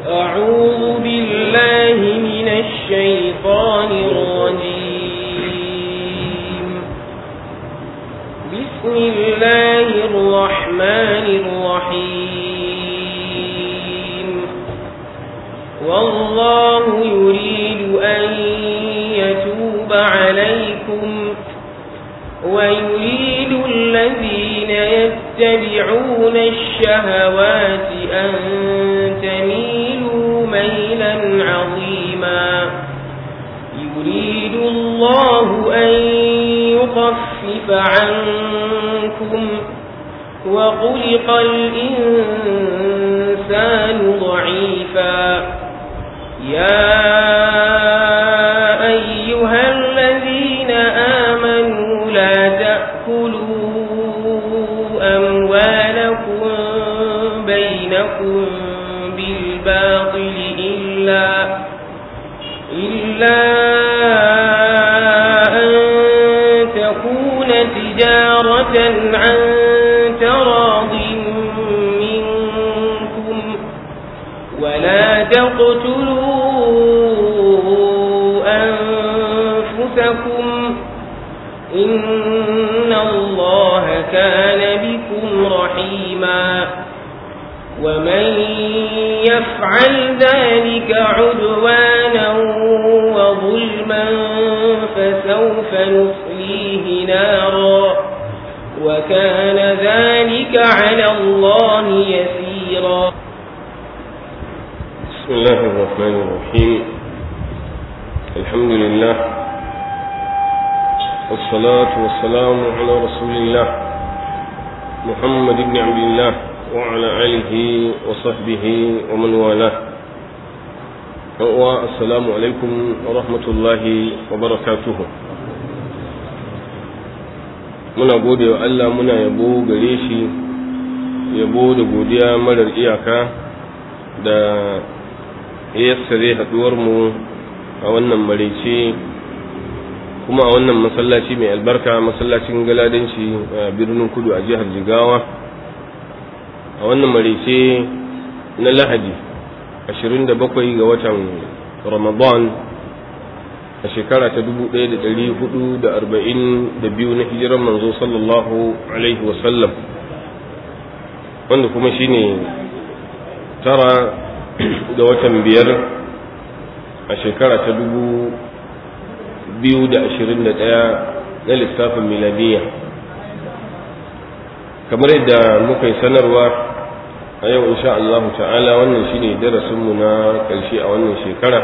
أعوذ بالله من الشيطان الرجيم بسم الله الرحمن الرحيم والله يريد أن يتوب عليكم ويريد الذين يتبعون الشهوات أن تميلوا ميلا عظيما يريد الله أن يخفف عنكم وخلق الإنسان ضعيفا يا أيها الذين آمنوا لا تأكلوا أموالكم بينكم بالباطل إلا إلا أن تكون تجارة عن تراض منكم ولا تقتلوا أنفسكم إن الله كان بكم رحيما ومن يفعل ذلك عدوانا وظلما فسوف نصليه نارا وكان ذلك على الله يسيرا بسم الله الرحمن الرحيم الحمد لله والصلاة والسلام على رسول الله محمد بن عبد الله وعلى آله وصحبه ومن والاه السلام عليكم ورحمة الله وبركاته muna gode wa Allah muna yabo gare shi yabo da godiya marar iyaka da yassare mu a wannan maraice kuma a wannan masallaci mai albarka masallacin galadanci a birnin kudu a jihar jigawa a wannan maraice na lahadi 27 ga watan ramadan a shekara ta 1442 na hijiran manzo sallallahu alaihi wasallam wanda kuma shine tara ga watan biyar a shekara ta dubu biyu da ashirin da ɗaya na lissafin miladiya kamar yadda muka yi sanarwa a yau insha Allah ta'ala wannan shine darasinmu na ƙarshe a wannan shekara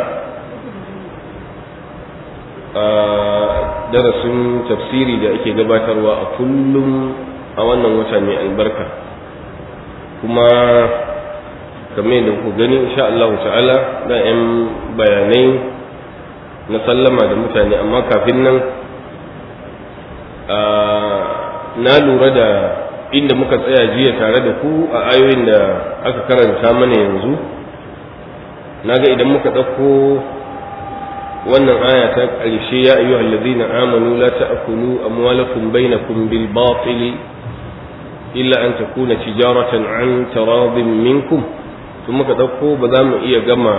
a darasin tafsiri da ake gabatarwa a kullum a wannan wata mai albarka kuma kamar da ku gani insha Allah ta'ala da yan bayanai na sallama da mutane amma kafin nan na lura da inda muka tsaya jiya tare da ku a ayoyin da aka karanta mana yanzu na ga idan muka ɗauko wannan aya ta ƙarshe ya ayyuhal ladzina amanu la ta'kulu amwalakum bainakum bil batili illa an takuna tijaratan an taradin minkum tun muka ɗauko ba za mu iya gama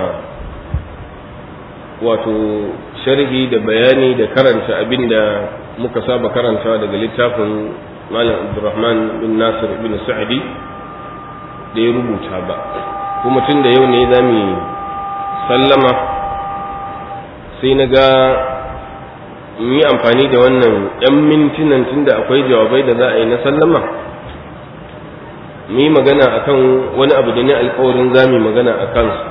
wato sharhi da bayani da karanta abin da muka saba karantawa daga littafin malam abdurrahman bin nasir bin sa'adi da ya rubuta ba kuma tun da yau ne za mu sallama sai na ga mu yi amfani da wannan 'yan mintunan tun da akwai jawabai da za a yi na sallama mu yi magana akan wani abu da ne alkawarin za mu magana a kansa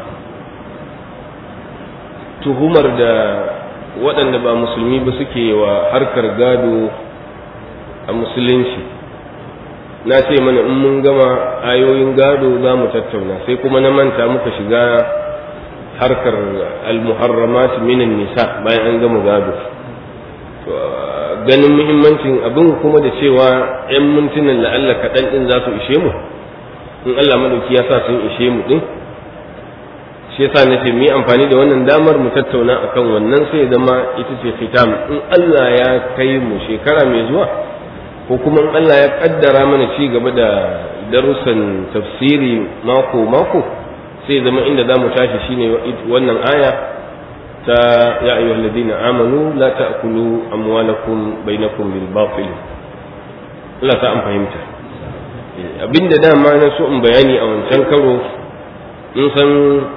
tuhumar da waɗanda ba musulmi ba suke wa harkar gado a musulunci na ce mana in mun gama ayoyin gado za mu tattauna sai kuma na manta muka shiga harkar almuharramat minan nisa bayan an gama gado ganin muhimmancin abin kuma da cewa 'yan mintunan la'alla kaɗan ɗin za su ishe mu in Allah madauki ya sa sun ishe mu ɗin shi yasa na ce mu yi amfani da wannan damar mu tattauna akan wannan sai zama ita ce fitam in Allah ya kai mu shekara mai zuwa ko kuma in Allah ya kaddara mana ci gaba da darussan tafsiri mako mako sai zama inda za mu tashi shine wannan aya ta ya ayyuhal ladina amanu la ta'kulu amwalakum bainakum bil batil Allah ta an fahimta abinda dama na so in bayani a wancan karo in san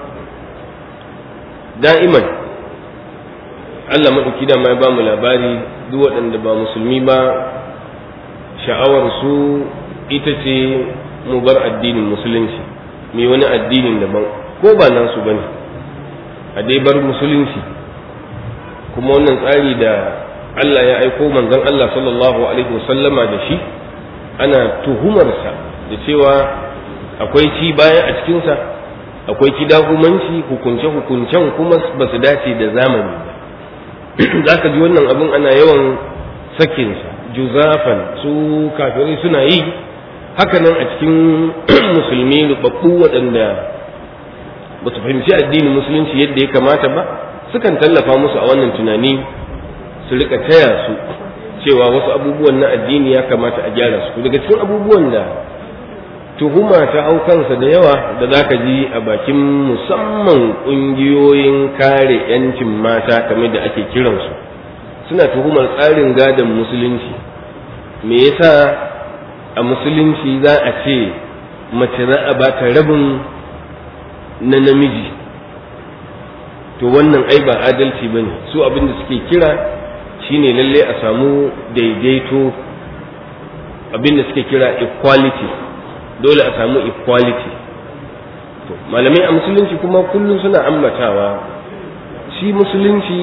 da'iman Allah maɗauki da ya ba mu labari duk waɗanda ba musulmi ba sha'awar su ita ce mu bar addinin musulunci mai wani addinin daban ko ba nan su bane a dai bar musulunci kuma wannan tsari da Allah ya aiko manzon Allah sallallahu alaihi wasallama da shi ana tuhumarsa da cewa akwai ci baya a cikinsa akwai kidahumanci hukunce-hukuncen kuma ba su dace da zamani ba za ka ji wannan abin ana yawan sakinsa juzafan su kafirai suna yi hakanan a cikin musulmi rubabbu waɗanda ba su fahimci addinin musulunci yadda ya kamata ba sukan tallafa musu a wannan tunani su rika taya su cewa wasu abubuwan na addini ya kamata a gyara su daga cikin abubuwan da tuhuma ta hau kansa da yawa da za ka ji a bakin musamman ƙungiyoyin kare 'yancin mata kamar da ake kiransu suna tuhumar tsarin gadon musulunci me yasa a musulunci za a ce mace za a bata rabin na namiji to wannan ai ba adalci ba ne su abin da suke kira shine lalle a samu daidaito abin da suke kira equality dole a samu equality to malamai a musulunci kuma kullum suna ambatawa shi musulunci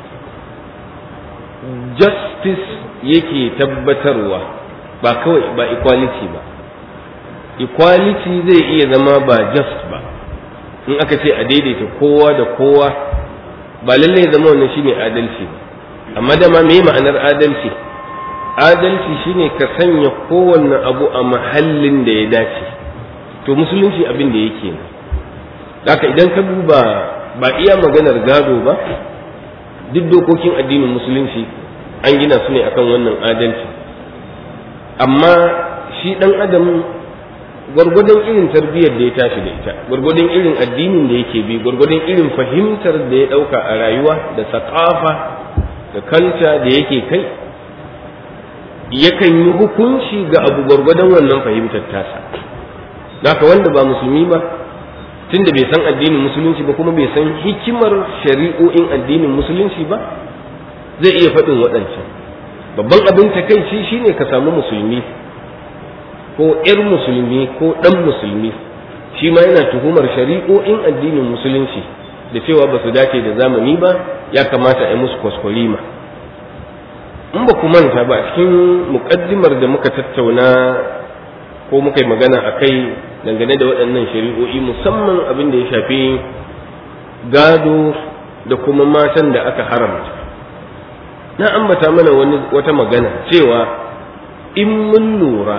justice yake tabbatarwa ba kawai ba equality ba equality zai iya zama ba just ba in aka ce a daidaita kowa da kowa ba lallai ya zama wannan shine adalci ba amma dama me ma'anar adalci adalci shine ka sanya kowanne abu a mahallin da ya dace to musulunci abin da yake ne haka idan ka duba ba iya maganar gado ba duk dokokin addinin musulunci an gina su ne akan wannan adalci amma shi dan adam gwargwadon irin tarbiyyar da ya tashi da ita gwargwadon irin addinin da yake bi gwargwadon irin fahimtar da ya dauka a rayuwa da sakafa da kanta da yake kai yakan yi hukunci ga abu gwargwadon wannan fahimtar tasa haka wanda ba musulmi ba tunda bai san addinin musulunci ba kuma bai san hikimar shari'o'in addinin musulunci ba zai iya faɗin waɗancan babban abin takaici shine ka samu musulmi ko 'yar musulmi ko ɗan musulmi shi ma yana tuhumar shari'o'in addinin musulunci da cewa ba su dace da zamani ba ya kamata a yi musu kwaskwarima in ba ku manta ba cikin muƙaddimar da muka tattauna ko muka yi magana a kai dangane da waɗannan shari'o'i musamman abin da ya shafi gado da kuma matan da aka haramta na ambata mana wani wata magana cewa in mun lura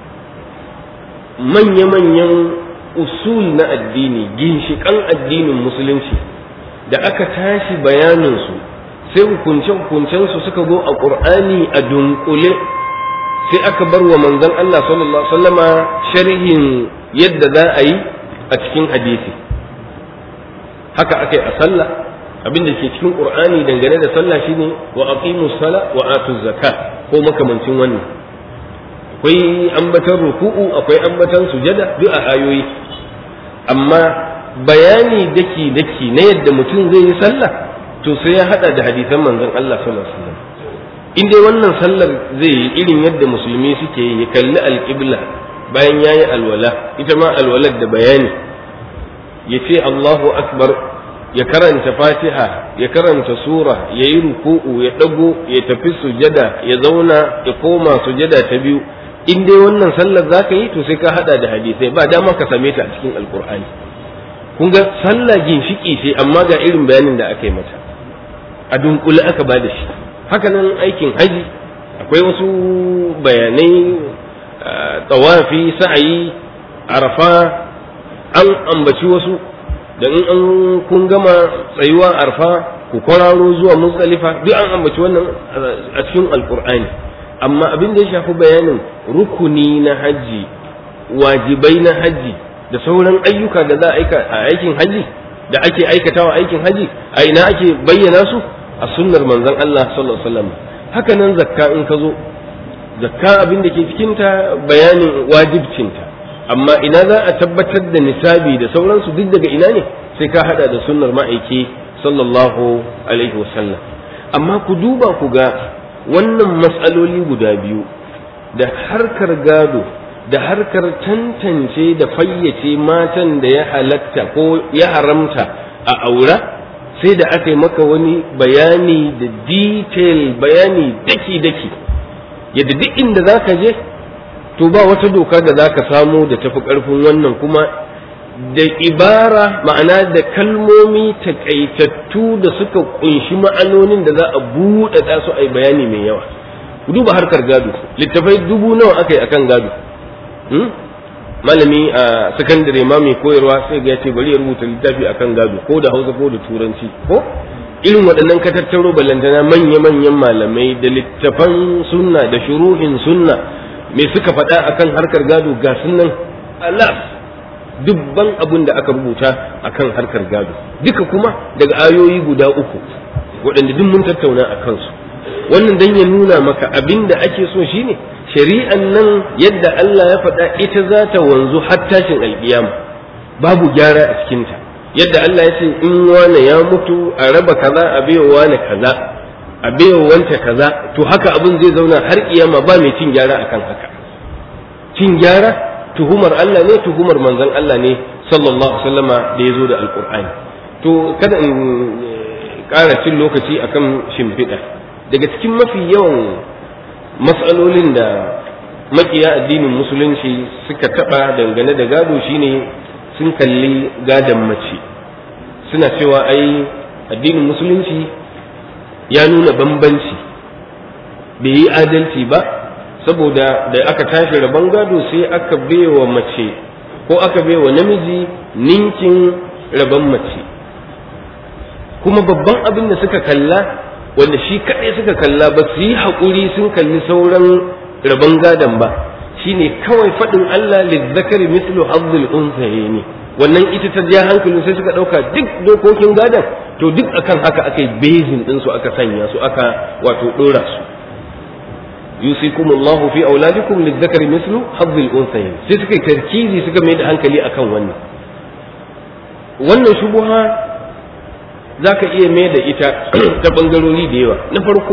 manya-manyan usul na addini ginshiƙan addinin musulunci da aka tashi bayaninsu sai hukunce-hukuncensu suka zo a ƙur'ani a dunkule sai aka bar wa manzon Allah sallallahu Alaihi wasallama sharhin yadda za a yi a cikin hadisi haka aka yi a sallah abin da ke cikin ƙur'ani dangane da sallah shine wa aqimu sala wa atu zakka ko makamancin wannan akwai ambatan ruku'u akwai ambatan sujada duk a ayoyi amma bayani daki daki na yadda mutum zai yi sallah to sai ya hada da hadisan manzon Allah sallallahu alaihi wasallam in dai wannan sallar zai yi irin yadda musulmi suke yi ya kalli alqibla bayan yayi alwala ita ma alwalar da bayani ya ce Allahu akbar ya karanta fatiha ya karanta sura ya yi ruku'u ya ɗago ya tafi sujada ya zauna ya koma sujada ta biyu in dai wannan sallar za ka yi to sai ka hada da hadisai ba dama ka same ta a cikin alkur'ani kun ga sallah ginshiki ce amma ga irin bayanin da aka yi mata a dunkule aka ba da shi hakanan aikin haji akwai wasu bayanai tsawafi sa'ayi arafa an ambaci wasu da in an kun gama tsayuwa arfa ku kwararo zuwa muzdalifa duk an ambaci wannan a cikin alkur'ani amma abin da ya shafi bayanin rukuni na hajji wajibai na hajji da sauran ayyuka da za a aika a aikin haji da ake aikatawa aikin haji a ina ake bayyana su a sunnar manzon Allah sallallahu alaihi wasallam haka nan zakka in ka zo zakka abin da ke cikinta bayanin wajibcinta amma ina za a tabbatar da nisabi da sauransu duk daga ina ne sai ka hada da sunnar ma'aiki sallallahu alaihi wasallam amma ku duba ku ga wannan matsaloli guda biyu da harkar gado da harkar tantance da fayyace matan da ya halatta ko ya haramta a aura sai da aka yi maka wani bayani da detail bayani daki-daki yadda duk inda za ka je to ba wata doka da za ka samu da tafi ƙarfin wannan kuma da ibara ma'ana da kalmomi takaitattu da suka kunshi ma'anonin da za a buɗaɗa su a yi bayani mai yawa ku duba harkar gado littafai dubu nawa aka yi akan gado malami a sakandare ma mai koyarwa sai ga ya ce bari ya rubuta littafi akan gado ko da hausa ko da turanci ko irin waɗannan ka tattaro ballantana manya-manyan malamai da littafan sunna da shuruhin sunna me suka faɗa akan harkar gado ga sunan alaf dubban abin da aka rubuta akan harkar gado duka kuma daga ayoyi guda uku waɗanda duk mun tattauna a kansu wannan dan ya nuna maka abin da ake so shine shari'an nan yadda Allah ya faɗa ita za ta wanzu har tashin alƙiyama babu gyara a cikinta yadda Allah ya ce in wane ya mutu a raba kaza a baiwa wane kaza a baiwa wanta kaza to haka abin zai zauna har kiyama ba mai cin gyara akan haka cin gyara tuhumar Allah ne tuhumar manzon Allah ne sallallahu alaihi wasallama da ya zo da alqur'ani to kada in ƙara cin lokaci akan shimfiɗa daga cikin mafi yawan matsalolin da makiya addinin musulunci suka taɓa dangane da gado shine sun kalli gadon mace suna cewa ai addinin musulunci ya nuna bambanci bai yi adalci ba saboda da aka tashi rabon gado sai aka baiwa mace ko aka baiwa namiji ninkin rabon mace kuma babban abin da suka kalla wanda shi kaɗai suka kalla ba su yi haƙuri sun kalli sauran rabon gadon ba shine kawai faɗin Allah lizzakari mislu hazzul unsayni wannan ita ta ja hankalin sai suka ɗauka duk dokokin gadon to duk akan haka aka yi bezin ɗinsu aka sanya su aka wato ɗora su yusikumullahu fi auladikum lizzakari mislu hazzul unsayin sai suka yi tarkizi suka mai da hankali akan wannan wannan shubuha za ka iya mai da ita ta ɓangarori da yawa na farko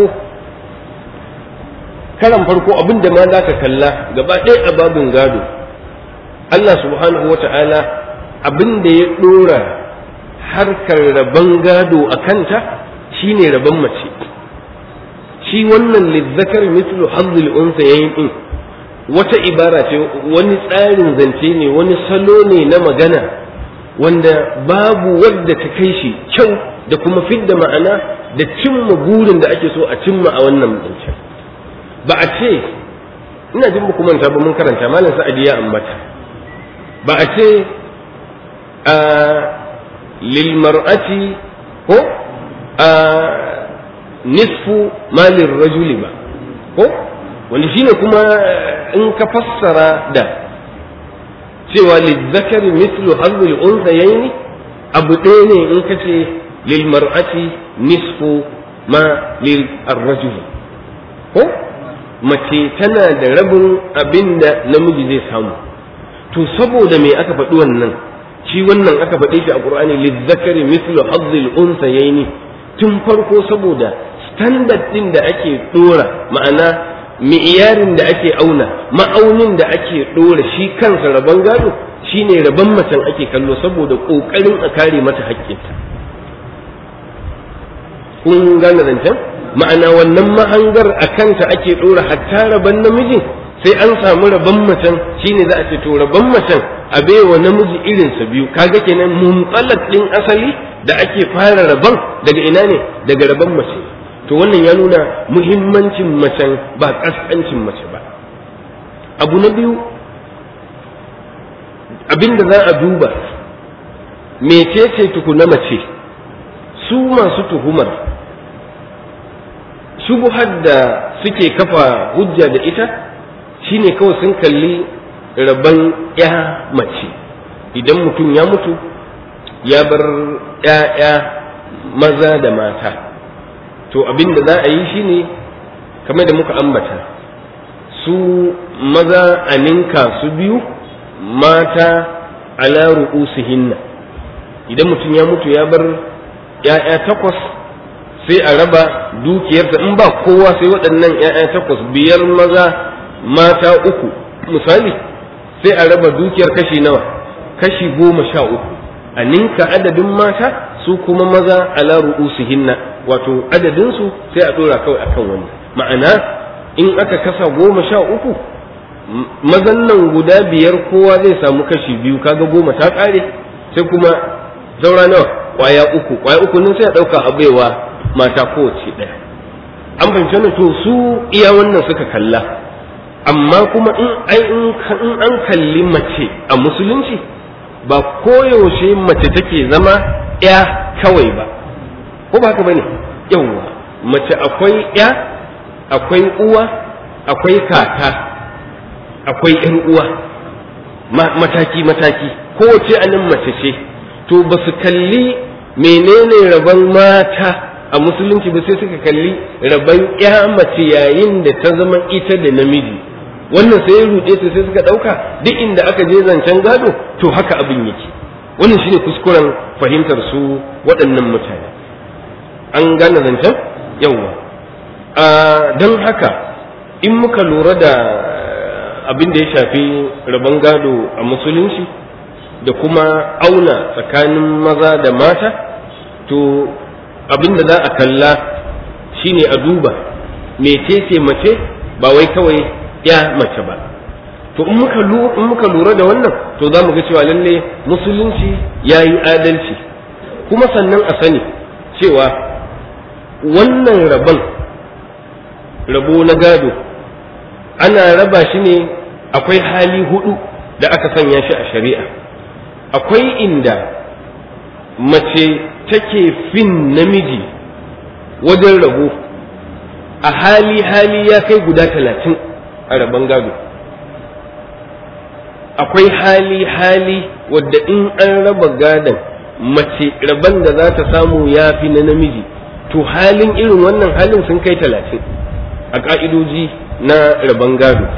karan farko abin da ma za ka kalla gaba ɗaya a babin gado Allah subhanahu wata'ala abin da ya ɗora harkar rabon gado a kanta shine rabon mace shi wannan lizzakar mislu hazzul unsa yayin din wata ibara ce wani tsarin zance ne wani salo ne na magana wanda babu wadda ta kai shi kyau da kuma fidda ma'ana da cimma burin da ake so a cimma a wannan zancen ba a ce ina jin muku manta ba mun karanta malam sa'adi ya ambata ba a ce a lil mar'ati ko a nisfu malin rajuli ba ko wanda shine kuma in ka fassara da cewa lizzakari mislu hazzul unsayaini abu ɗaya ne in ka ce lil mar'ati nisfu ma lil arrajuli ko mace tana da rabin abin da namiji zai samu to saboda me aka faɗi wannan shi wannan aka faɗi shi a qur'ani lizzakari mislu hazzul unsayaini tun farko saboda standard din da ake dora ma'ana mi'iyarin da ake auna ma'aunin da ake dora shi kansa rabon gado shine rabon macen ake kallo saboda kokarin a kare mata haƙƙinta kun gane zancen ma'ana wannan mahangar a kanta ake dora hatta rabon namijin sai an samu rabon macen shine za a ce to rabon macen a baiwa namiji irinsa biyu kaga kenan mumtsalak din asali da ake fara rabon daga ina ne daga rabon mace to wannan ya nuna muhimmancin macen ba kaskancin mace ba abu na biyu abinda za a duba mecece tukuna mace su masu tuhumar shubuhar da suke kafa hujja da ita shine kawai sun kalli rabon ya mace idan mutum ya mutu ya bar ‘ya'ya maza da mata to abin da za a yi shine kamar da muka ambata su maza a ninka su biyu mata ala ru'usihinna idan mutum ya mutu ya bar ‘ya'ya takwas sai a raba dukiyarsa in ba kowa sai waɗannan ‘ya'ya takwas biyar maza mata uku misali sai a raba dukiyar kashi nawa kashi goma sha uku a ninka adadin mata su kuma maza ala ru'usihinna wato adadinsu sai a ɗora kawai akan wani ma'ana in aka kasa goma sha uku mazan nan guda biyar kowa zai samu kashi biyu kaga goma ta ƙare sai kuma zaura nawa kwaya uku kwaya uku nan sai a ɗauka a baiwa mata kowace ɗaya an fahimci wannan to su iya wannan suka kalla amma kuma in ai in an kalli mace a musulunci ba koyaushe mace take zama ya kawai ba ko ba haka bane yawwa mace akwai ya akwai uwa akwai kaka akwai ‘yan uwa mataki-mataki kowace anan mace ce to ba su kalli menene rabon mata a musulunci ba sai suka kalli rabon ‘ya mace yayin da ta zama ita da namiji wannan sai ya ruɗe su sai suka ɗauka duk inda aka je zancen gado to haka abin yake wannan shine kuskuren fahimtar su waɗannan mutane an gane zancen yawwa don haka in muka lura da abin da ya shafi rabon gado a musulunci da kuma auna tsakanin maza da mata to abin da za a kalla shine a duba mecece mace ba wai kawai ya mace ba to in muka lura da wannan to za mu ga cewa lalle musulunci ya yi adalci kuma sannan a sani cewa wannan rabon rabo na gado ana raba shi ne akwai hali hudu da aka sanya shi a shari'a akwai inda mace take fin namiji wajen rabo a hali hali ya kai guda talatin a rabon gado akwai hali hali wadda in an raba gadon mace rabon da za ta samu ya fi na namiji to halin irin wannan halin sun kai talatin a ƙa'idoji na rabon gado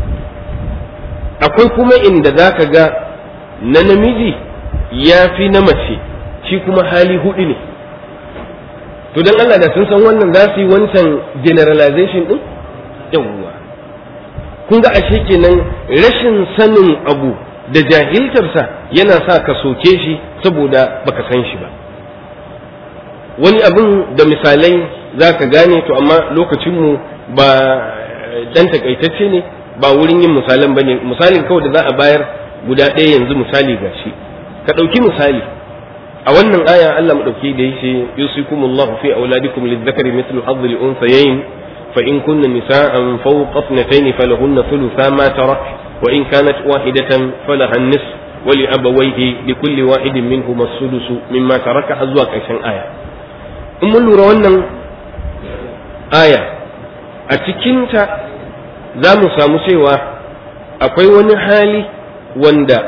akwai kuma inda za ka ga na namiji ya fi na mace shi kuma hali hudu ne to don Allah da sun san wannan za su yi wancan generalization din yawwa kun ga ashe kenan rashin sanin abu da jahiltarsa yana sa ka soke shi saboda baka san shi ba wani abin da misalai za ka gane to amma lokacinmu ba dan takaitacce ne ba wurin yin misalan bane misalin kawai da za a bayar guda ɗaya yanzu misali ga shi ka ɗauki misali a wannan aya Allah madauki da yace yusikumullahu fi auladikum lidzakari mithlu hadhi al-unthayayn fa in kunna nisa'an fawqa ithnatayn falahunna thulutha ma tarak wa in kanat wahidatan falaha an-nisf wa li abawayhi li kulli wahidin minhum as-sudus mimma taraka azwa ƙarshen aya in mun lura wannan aya a cikinta za mu samu cewa akwai wani hali wanda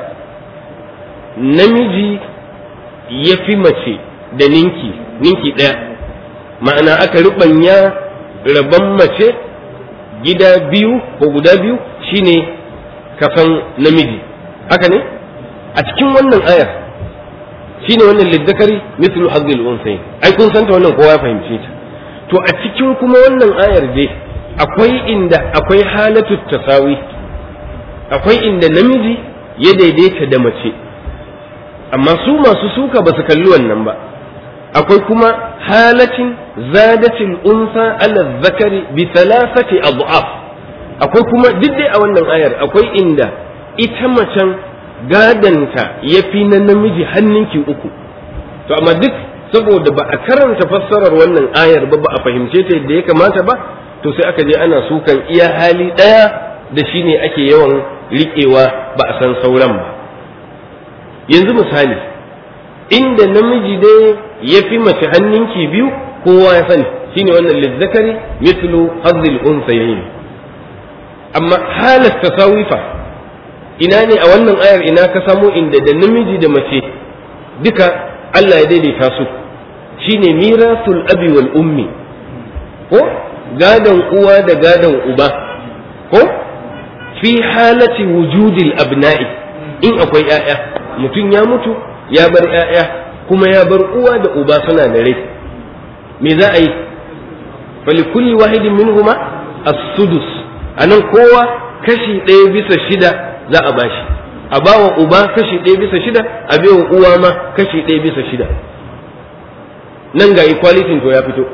namiji ya fi mace da ninki ninki ɗaya ma'ana aka ruɓanya rabon mace gida biyu ko guda biyu shine kafan namiji haka ne a cikin wannan ayar shine wannan liddakari mithlu hazzil unsayin ai kun santa wannan kowa ya fahimce ta to a cikin kuma wannan ayar dai akwai inda akwai halatu tasawi akwai inda namiji ya daidaita da mace amma su masu suka ba su kalli wannan ba akwai kuma halatin zadatil unsa ala zakari bi thalathati adhaf akwai kuma duk dai a wannan ayar akwai inda ita macen gadanta ya fi na namiji hannunki uku to amma duk saboda ba a karanta fassarar wannan ayar ba ba a fahimce ta yadda ya kamata ba to sai aka je ana sukan iya hali ɗaya da shi ne ake yawan riƙewa ba a san sauran ba yanzu misali inda namiji dai ya fi mace hannunki biyu kowa ya sani shine wannan lizzakari mithlu hazzil unsayayn amma halat tasawifa ina ne a wannan ayar ina ka samo inda da namiji da mace duka Allah ya daidaita su shine mirasul abi wal ummi ko gadon uwa da gadon uba ko fi halati wujudil abna'i in akwai ‘ya'ya mutum ya mutu ya bar ‘ya'ya kuma ya bar uwa da uba suna da rai me za a yi falikulli wahidin minhuma as-sudus anan kowa kashi ɗaya bisa shida za a bashi a bawa uba kashi ɗaya bisa shida a baiwa uwa ma kashi ɗaya bisa shida nan ga equality to ya fito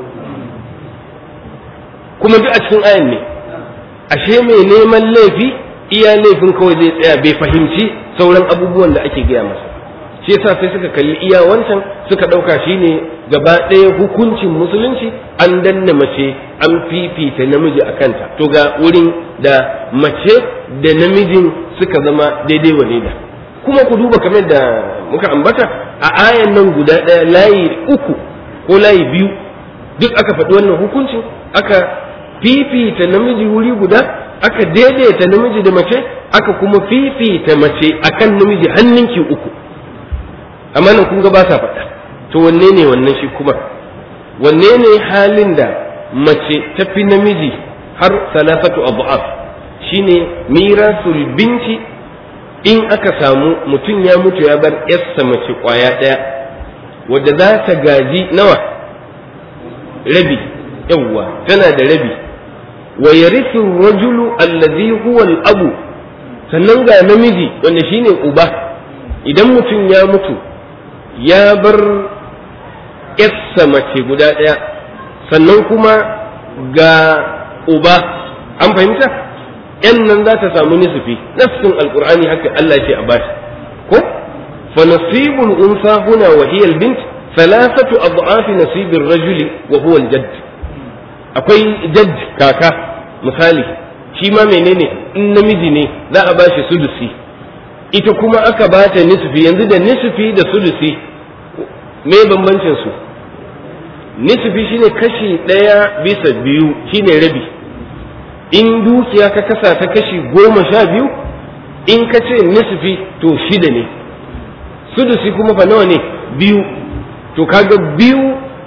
kuma duk a cikin ayan ne ashe mai neman laifi iya laifin kawai zai tsaya bai fahimci sauran abubuwan da ake gaya masa shi yasa sai suka kalli iya wancan suka ɗauka shine gaba ɗaya hukuncin musulunci an danna mace an fifita namiji a kanta to ga wurin da mace da namijin suka zama daidai wa daida kuma ku duba kamar da muka ambata a ayan nan guda ɗaya layi uku ko layi biyu duk aka faɗi wannan hukuncin aka fifita namiji wuri guda aka daidaita namiji da mace aka kuma fifita mace akan namiji hannunki uku amma nan kun ga ba sa faɗa to wanne ne wannan shi kuma wanne ne halin da mace tafi namiji har salasatu abu'af shine mirasul binti in aka samu mutum ya mutu ya bar yarsa mace kwaya ɗaya wadda za ta gaji nawa rabi yawwa tana da rabi wa yarithu rajulu allazi huwa al-abu sannan ga namiji wanda shine uba idan mutum ya mutu ya bar yarsa mace guda ɗaya sannan kuma ga uba an fahimta yan nan za ta samu nisfi nafsin alqur'ani haka Allah ce a bashi ko fa nasibul unsa huna wa hiya al-bint thalathatu ad'afi nasibir rajuli wa huwa al-jadd akwai jadd kaka misali shi ma menene in namiji ne za a bashi sudusi ita kuma aka bata nisfi yanzu da nisfi da sudusi me bambancin su nisfi shine kashi ɗaya bisa biyu shine rabi in dukiya ka kasa ta kashi goma sha biyu in ka ce nisfi to shida ne sudusi kuma fa nawa ne biyu to kaga biyu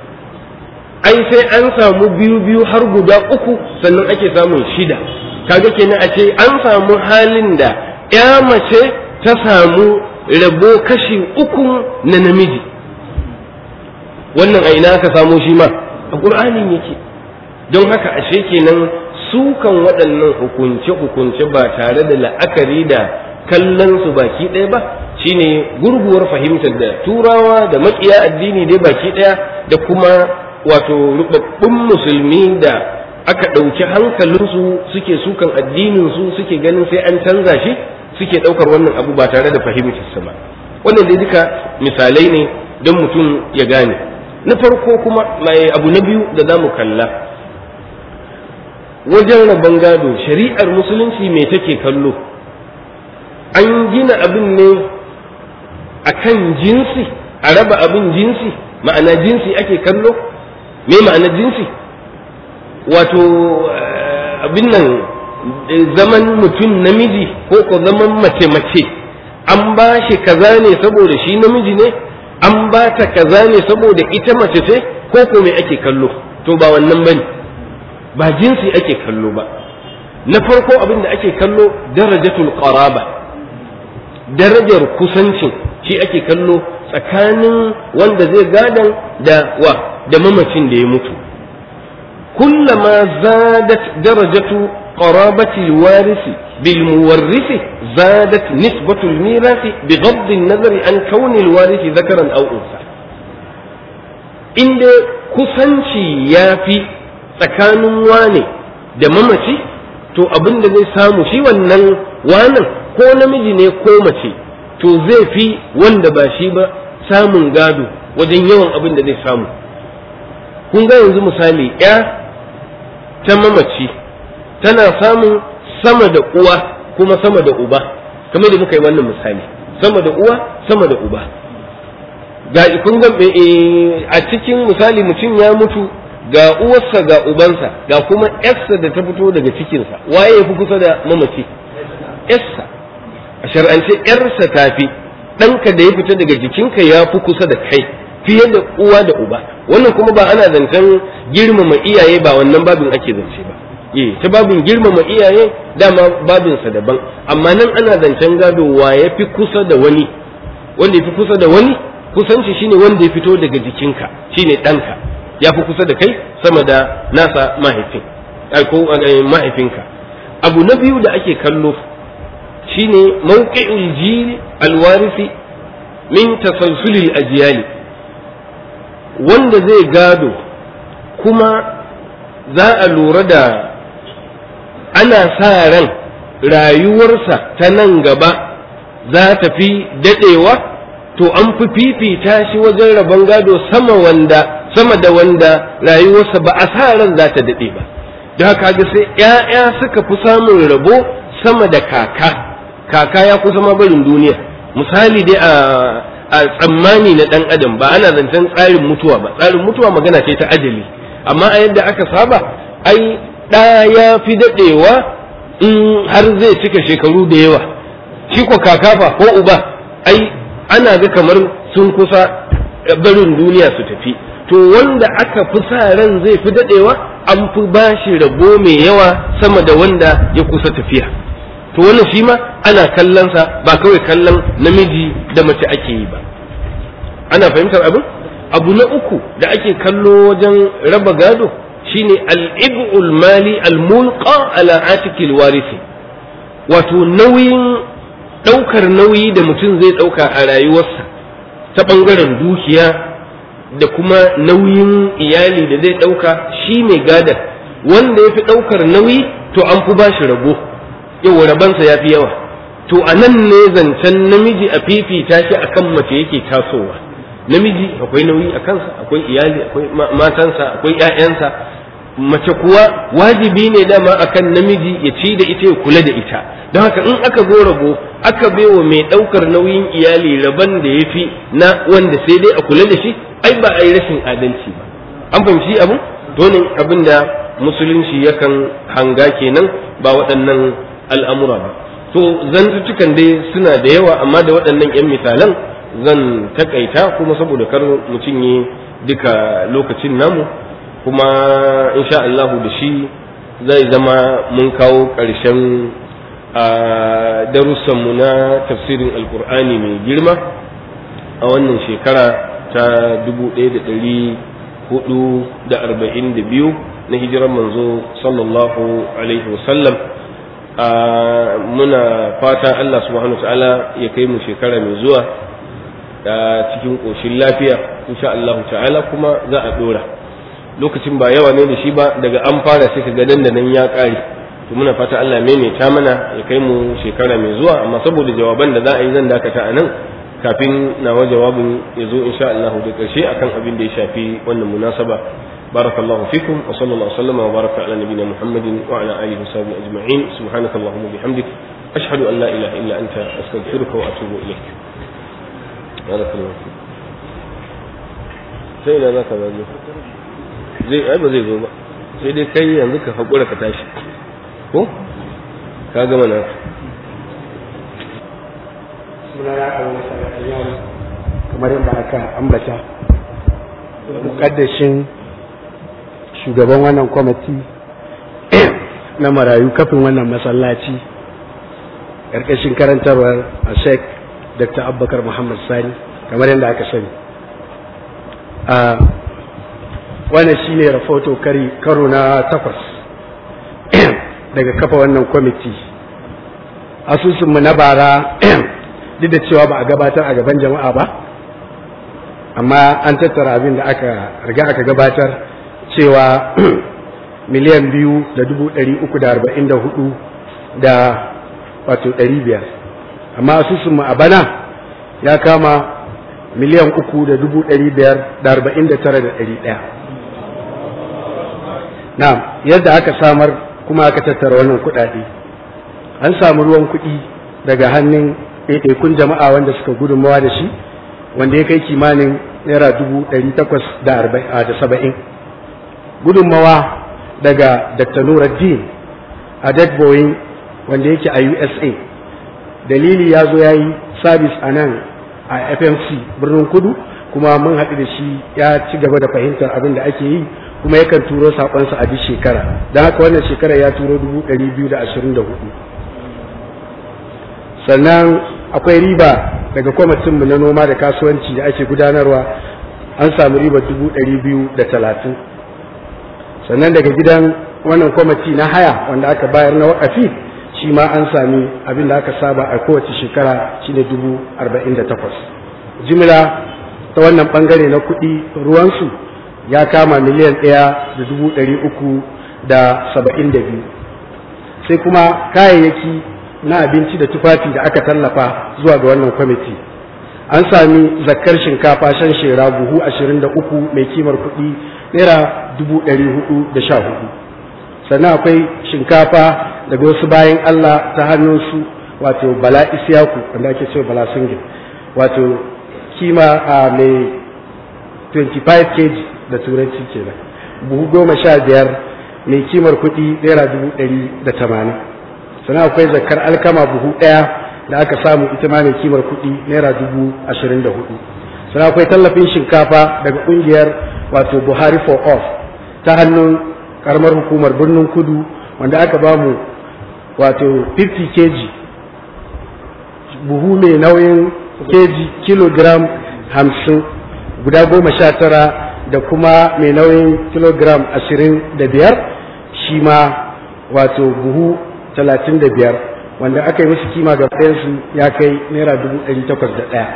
ai sai an samu biyu biyu har guda uku sannan ake samun shida kaga kenan a ce an samu halin da ya mace ta samu rabo kashi uku na namiji wannan a ina aka samo shi ma a ƙur'anin yake don haka ashe kenan sukan waɗannan hukunce-hukunce ba tare da la'akari da kallon su baki ɗaya ba shine gurguwar fahimtar da turawa da makiya addini dai baki ɗaya da kuma wato rubabbun musulmi da aka ɗauki hankalinsu suke sukan addininsu suke ganin sai an canza shi suke ɗaukar wannan abu ba tare da fahimtarsa ba wannan dai duka misalai ne don mutum ya gane na farko kuma mai abu na biyu da za mu kalla wajen rabon gado shari'ar musulunci me take kallo an gina abin ne a kan jinsi a raba abin jinsi ma'ana jinsi ake kallo me ma'ana jinsi wato abin nan zaman mutum namiji ko ko zaman mace-mace an ba shi kaza ne saboda shi namiji ne an ba ta kaza ne saboda ita mace ce ko ko me ake kallo to ba wannan bane ba jinsi ake kallo ba na farko abin da ake kallo darajatul qaraba darajar kusancin shi ake kallo tsakanin wanda zai gadan da wa da mamacin da ya mutu kullama zadat darajatu qarabati alwarisi bil muwarrisi zadat nisbatu almirasi bighض an-nazar an kauni alwarisi dhakaran aw unsa inda kusanci yafi tsakanin wane da mamaci to abin da zai samu shi wannan wanan ko namiji ne ko mace to zai fi wanda ba shi ba samun gado wajen yawan abin da zai samu kun ga yanzu misali ya ta mamaci tana samun sama da uwa kuma sama da uba kamar da muka yi wannan misali sama da uwa sama da uba ga kun ga a cikin misali mutum ya mutu ga uwarsa ga ubansa ga kuma yarsa da ta fito daga cikinsa waye ya fi kusa da mamaci yarsa a shar'ance yarsa tafi ɗanka da ya fita daga jikinka ya fi kusa da kai fiye da uwa da uba wannan kuma ba ana zancen girmama iyaye ba wannan babin ake zance ba eh ta babin girmama iyaye dama babinsa daban amma nan ana zancen gado wa ya fi kusa da wani wanda ya fi kusa da wani kusanci shine wanda ya fito daga jikinka shine ɗanka ya fi kusa da kai sama da nasa mahaifin ko mahaifinka abu na biyu da ake kallo shine mawqi'ul jil alwarisi min tasalsulil ajyali wanda zai gado kuma za a lura da ana sa ran rayuwarsa ta nan gaba za ta fi daɗewa to an fi fifita shi wajen rabon gado sama wanda sama da wanda rayuwarsa ba a sa ran za ta daɗe ba da haka ga sai ‘ya'ya suka fi samun rabo sama da kaka kaka ya kusa ma barin duniya misali dai a a tsammani na ɗan adam ba ana zancen tsarin mutuwa ba tsarin mutuwa magana ce ta ajali amma a yadda aka saba ai ɗa ya fi daɗewa in har zai cika shekaru da yawa shi ko kakafa ko uba ai ana ga kamar sun kusa barin duniya su tafi to wanda aka fi sa ran zai fi daɗewa an fi ba shi rabo mai yawa sama da wanda ya kusa tafiya to wannan shi ma ana kallonsa ba kawai kallon namiji da mace ake yi ba ana fahimtar abin abu na uku da ake kallo wajen raba gado shine al-ib'ul mali al-mulqa ala atikil warisi wato nauyin ɗaukar nauyi da mutum zai ɗauka a rayuwarsa ta ɓangaren dukiya da kuma nauyin iyali da zai ɗauka shi mai gadar wanda ya fi ɗaukar nauyi to an fi bashi rabo yau rabansa ya fi yawa to a nan ne zancen namiji a fifita shi akan mace yake tasowa namiji akwai nauyi a kansa akwai iyali akwai matansa akwai ƴaƴansa mace kuwa wajibi ne dama akan namiji ya ci da ita ya kula da ita don haka in aka zo rabo aka baiwa mai ɗaukar nauyin iyali rabon da ya fi na wanda sai dai a kula da shi ai ba a yi rashin adalci ba an fahimci abu donin abin da musulunci yakan hanga kenan ba waɗannan al'amura ba to zantuttukan dai suna da yawa amma da waɗannan 'yan misalan zan takaita kuma saboda kar mu cinye duka lokacin namu kuma insha Allahu da shi zai zama mun kawo ƙarshen a darussanmu na tafsirin alkur'ani mai girma a wannan shekara ta 1442 na hijiran manzo sallallahu alaihi wasallam muna fata Allah subhanahu wa ta'ala ya kai mu shekara mai zuwa da cikin ƙoshin lafiya insha Allah ta'ala kuma za a ɗora lokacin ba yawa ne da shi ba daga an fara sai ka ga nan da nan ya ƙare to muna fata Allah maimaita mana ya kai mu shekara mai zuwa amma saboda jawaban da za a yi zan dakata a nan kafin nawa jawabin ya zo insha Allah da ƙarshe akan abin da ya shafi wannan munasaba barakallahu fikum wa sallallahu sallama wa baraka ala nabiyina muhammadin wa ala alihi wa sahbihi ajma'in subhanakallahumma bihamdik ashhadu an la ilaha illa anta astaghfiruka wa atubu ilaik barakallahu fikum sai da zaka zaje zai ai ba zai zo ba sai dai kai yanzu ka hakura ka tashi ko ka gama na suna ya kawo masarautar kamar yadda aka ambata mukaddashin shugaban wannan kwamiti na marayu kafin wannan masallaci ƙarƙashin karantarwar a sheik dr abubakar muhammad sani kamar yadda aka sani a wannan shine rahoto karo na takwas daga kafa wannan kwamiti asusunmu na bara duk da cewa ba a gabatar a gaban jama'a ba amma an tattara abin da aka riga aka gabatar cewa miliyan biyu da dubu ɗari uku da arba'in da hudu da wato ɗari biyar amma asusunmu a bana ya kama miliyan uku da dubu ɗari biyar da arba'in da tara da ɗari ɗaya na yadda aka samar kuma aka tattara wannan kuɗaɗe an samu ruwan kuɗi daga hannun ɗaiɗaikun jama'a wanda suka gudunmawa da shi wanda ya kai kimanin naira dubu ɗari takwas da saba'in gudunmawa daga dr nuruddin a boeing wanda yake a usa dalili ya zo ya yi sabis a nan a fmc birnin kudu kuma mun haɗu da shi ya ci gaba da fahimtar abin da ake yi kuma yakan turo saƙonsa a duk shekara don haka wannan shekara ya turo dubu ɗari biyu da ashirin da hudu sannan akwai riba daga kwamitinmu na noma da kasuwanci da ake gudanarwa an samu riba dubu ɗari biyu da talatin sannan daga gidan wannan kwamiti na haya wanda aka bayar na wakafi shi ma an sami abin da aka saba a kowace shekara shine dubu arba'in da takwas jimila ta wannan bangare na kuɗi ruwansu ya kama miliyan ɗaya da dubu ɗari uku da saba'in da biyu sai kuma kayayyaki na abinci da tufafi da aka tallafa zuwa ga wannan kwamiti an sami zakkar shinkafa shan shera buhu ashirin da uku mai kimar kuɗi naira dubu ɗari hudu da sha hudu sannan akwai shinkafa daga wasu bayan Allah ta hannunsu wato bala isiyaku wanda ake cewa bala singil wato kima a mai 25 kg da turanci kenan buhu goma sha biyar mai kimar kuɗi naira dubu ɗari da tamanin sannan akwai zakar alkama buhu ɗaya da aka samu ita ma mai kimar kuɗi naira dubu ashirin da hudu sannan akwai tallafin shinkafa daga ƙungiyar wato buhari for off ta hannun karamar hukumar birnin kudu wanda aka ba mu wato 50 kg buhu mai nauyin kg kilogram hamsin guda goma sha tara da kuma mai nauyin kilogram ashirin da biyar shi ma wato buhu talatin da biyar wanda aka yi musu kima ga su ya kai naira dubu ɗari takwas da ɗaya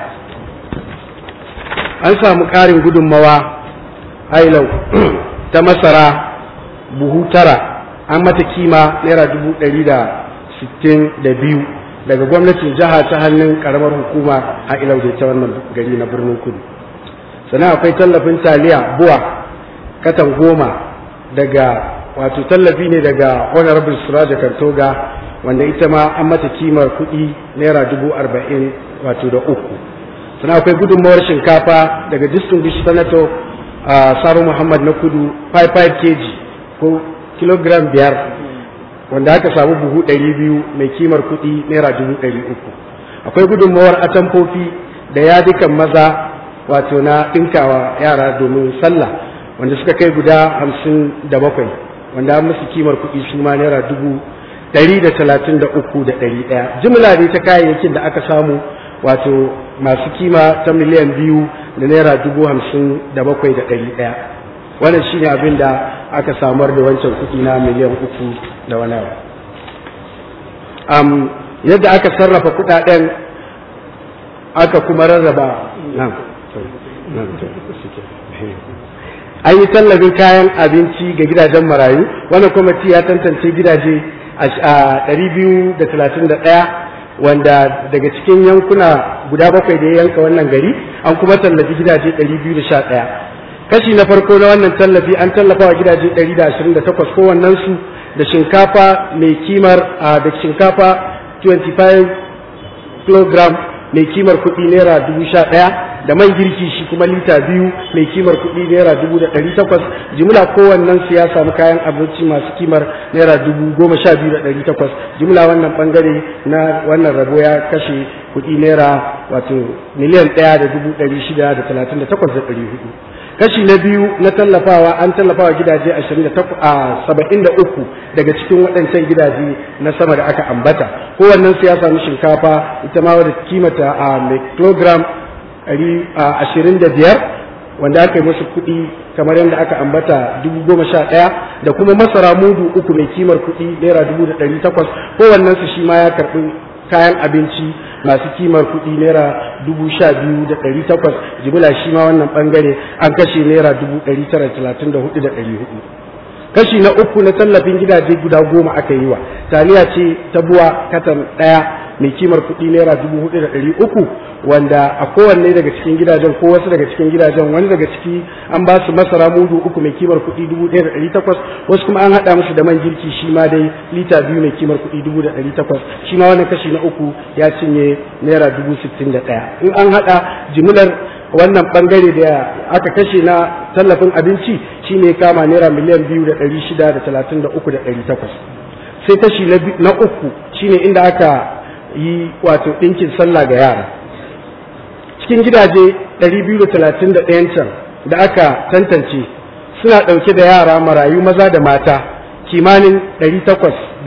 an samu ƙarin gudunmawa hailau ta masara buhu tara an mata kima naira dubu ɗari da sittin da biyu daga gwamnatin jiha ta hannun ƙaramar hukuma a ilau da ta wannan gari na birnin kudu sannan akwai tallafin taliya buwa katan goma daga wato tallafi ne daga honorable suraja kantoga wanda ita ma an mata kimar kuɗi naira dubu arba'in wato da uku sannan akwai gudunmawar shinkafa daga distinguished senator a saro muhammad na kudu 55 kg ko kilogram biyar wanda aka samu buhu ɗari biyu mai kimar kuɗi naira dubu ɗari uku akwai gudunmawar atamfofi da yadikan maza wato na ɗinkawa yara domin sallah wanda suka kai guda hamsin da bakwai wanda an musu kimar kuɗi su ma naira dubu ɗari da talatin da uku da ɗari ɗaya jimla ne ta kayayyakin da aka samu wato masu kima ta miliyan biyu da naira dubu hamsin da bakwai da ɗari ɗaya wannan shine abin da aka samar da wancan kuɗi na miliyan uku da wani abu um, yadda aka sarrafa kuɗaɗen aka kuma rarraba nan an yi tallafin kayan abinci ga gidajen marayu wannan kwamiti ya tantance gidaje a 231 wanda daga cikin yankuna guda bakwai da ya yanka wannan gari an kuma tallafi gidaje 211 kashi na farko na wannan tallafi an tallafa wa gidaje 128 kowannen su da shinkafa mai kimar da shinkafa 25 kg mai kimar kuɗi naira dubu sha ɗaya da man girki shi kuma lita biyu mai kimar kuɗi naira dubu da ɗari takwas jimla kowannen su ya samu kayan abinci masu kimar naira dubu goma sha biyu da ɗari takwas jimla wannan ɓangare na wannan rabo ya kashe kuɗi naira wato miliyan ɗaya da dubu ɗari shida da talatin da takwas da ɗari hudu kashi na biyu na tallafawa an tallafawa gidaje saba'in da uku daga cikin waɗancan gidaje na sama da aka ambata kowannen su ya samu shinkafa ita ma wadda kimata a mai kilogram ashirin da biyar wanda aka yi musu kuɗi kamar yadda aka ambata dubu goma sha ɗaya da kuma masara mudu uku mai kimar kuɗi naira dubu da ɗari takwas kowannen su shi ma ya karɓi kayan abinci masu kimar kuɗi naira dubu sha biyu da ɗari takwas jimila shi ma wannan ɓangare an kashe naira dubu ɗari tara talatin da hudu da ɗari hudu kashi na uku na tallafin gidaje guda goma aka yi wa taliya ce ta buwa katan ɗaya mai kimar kuɗi naira dubu hudu da ɗari uku wanda a kowanne daga cikin gidajen ko wasu daga cikin gidajen wani daga ciki an ba su masara mudu uku mai kimar kuɗi dubu ɗaya da ɗari takwas wasu kuma an haɗa musu da man girki shi ma dai lita biyu mai kimar kuɗi dubu da ɗari takwas shi ma wannan kashi na uku ya cinye naira dubu sittin da ɗaya in an haɗa jimilar wannan bangare da aka kashe na tallafin abinci shine kama naira miliyan biyu da ɗari shida da talatin da uku da ɗari takwas sai kashi na uku shine inda aka yi wato ɗinkin sallah ga yara cikin gidaje 231 can da aka tantance suna ɗauke da yara marayu maza da mata kimanin 803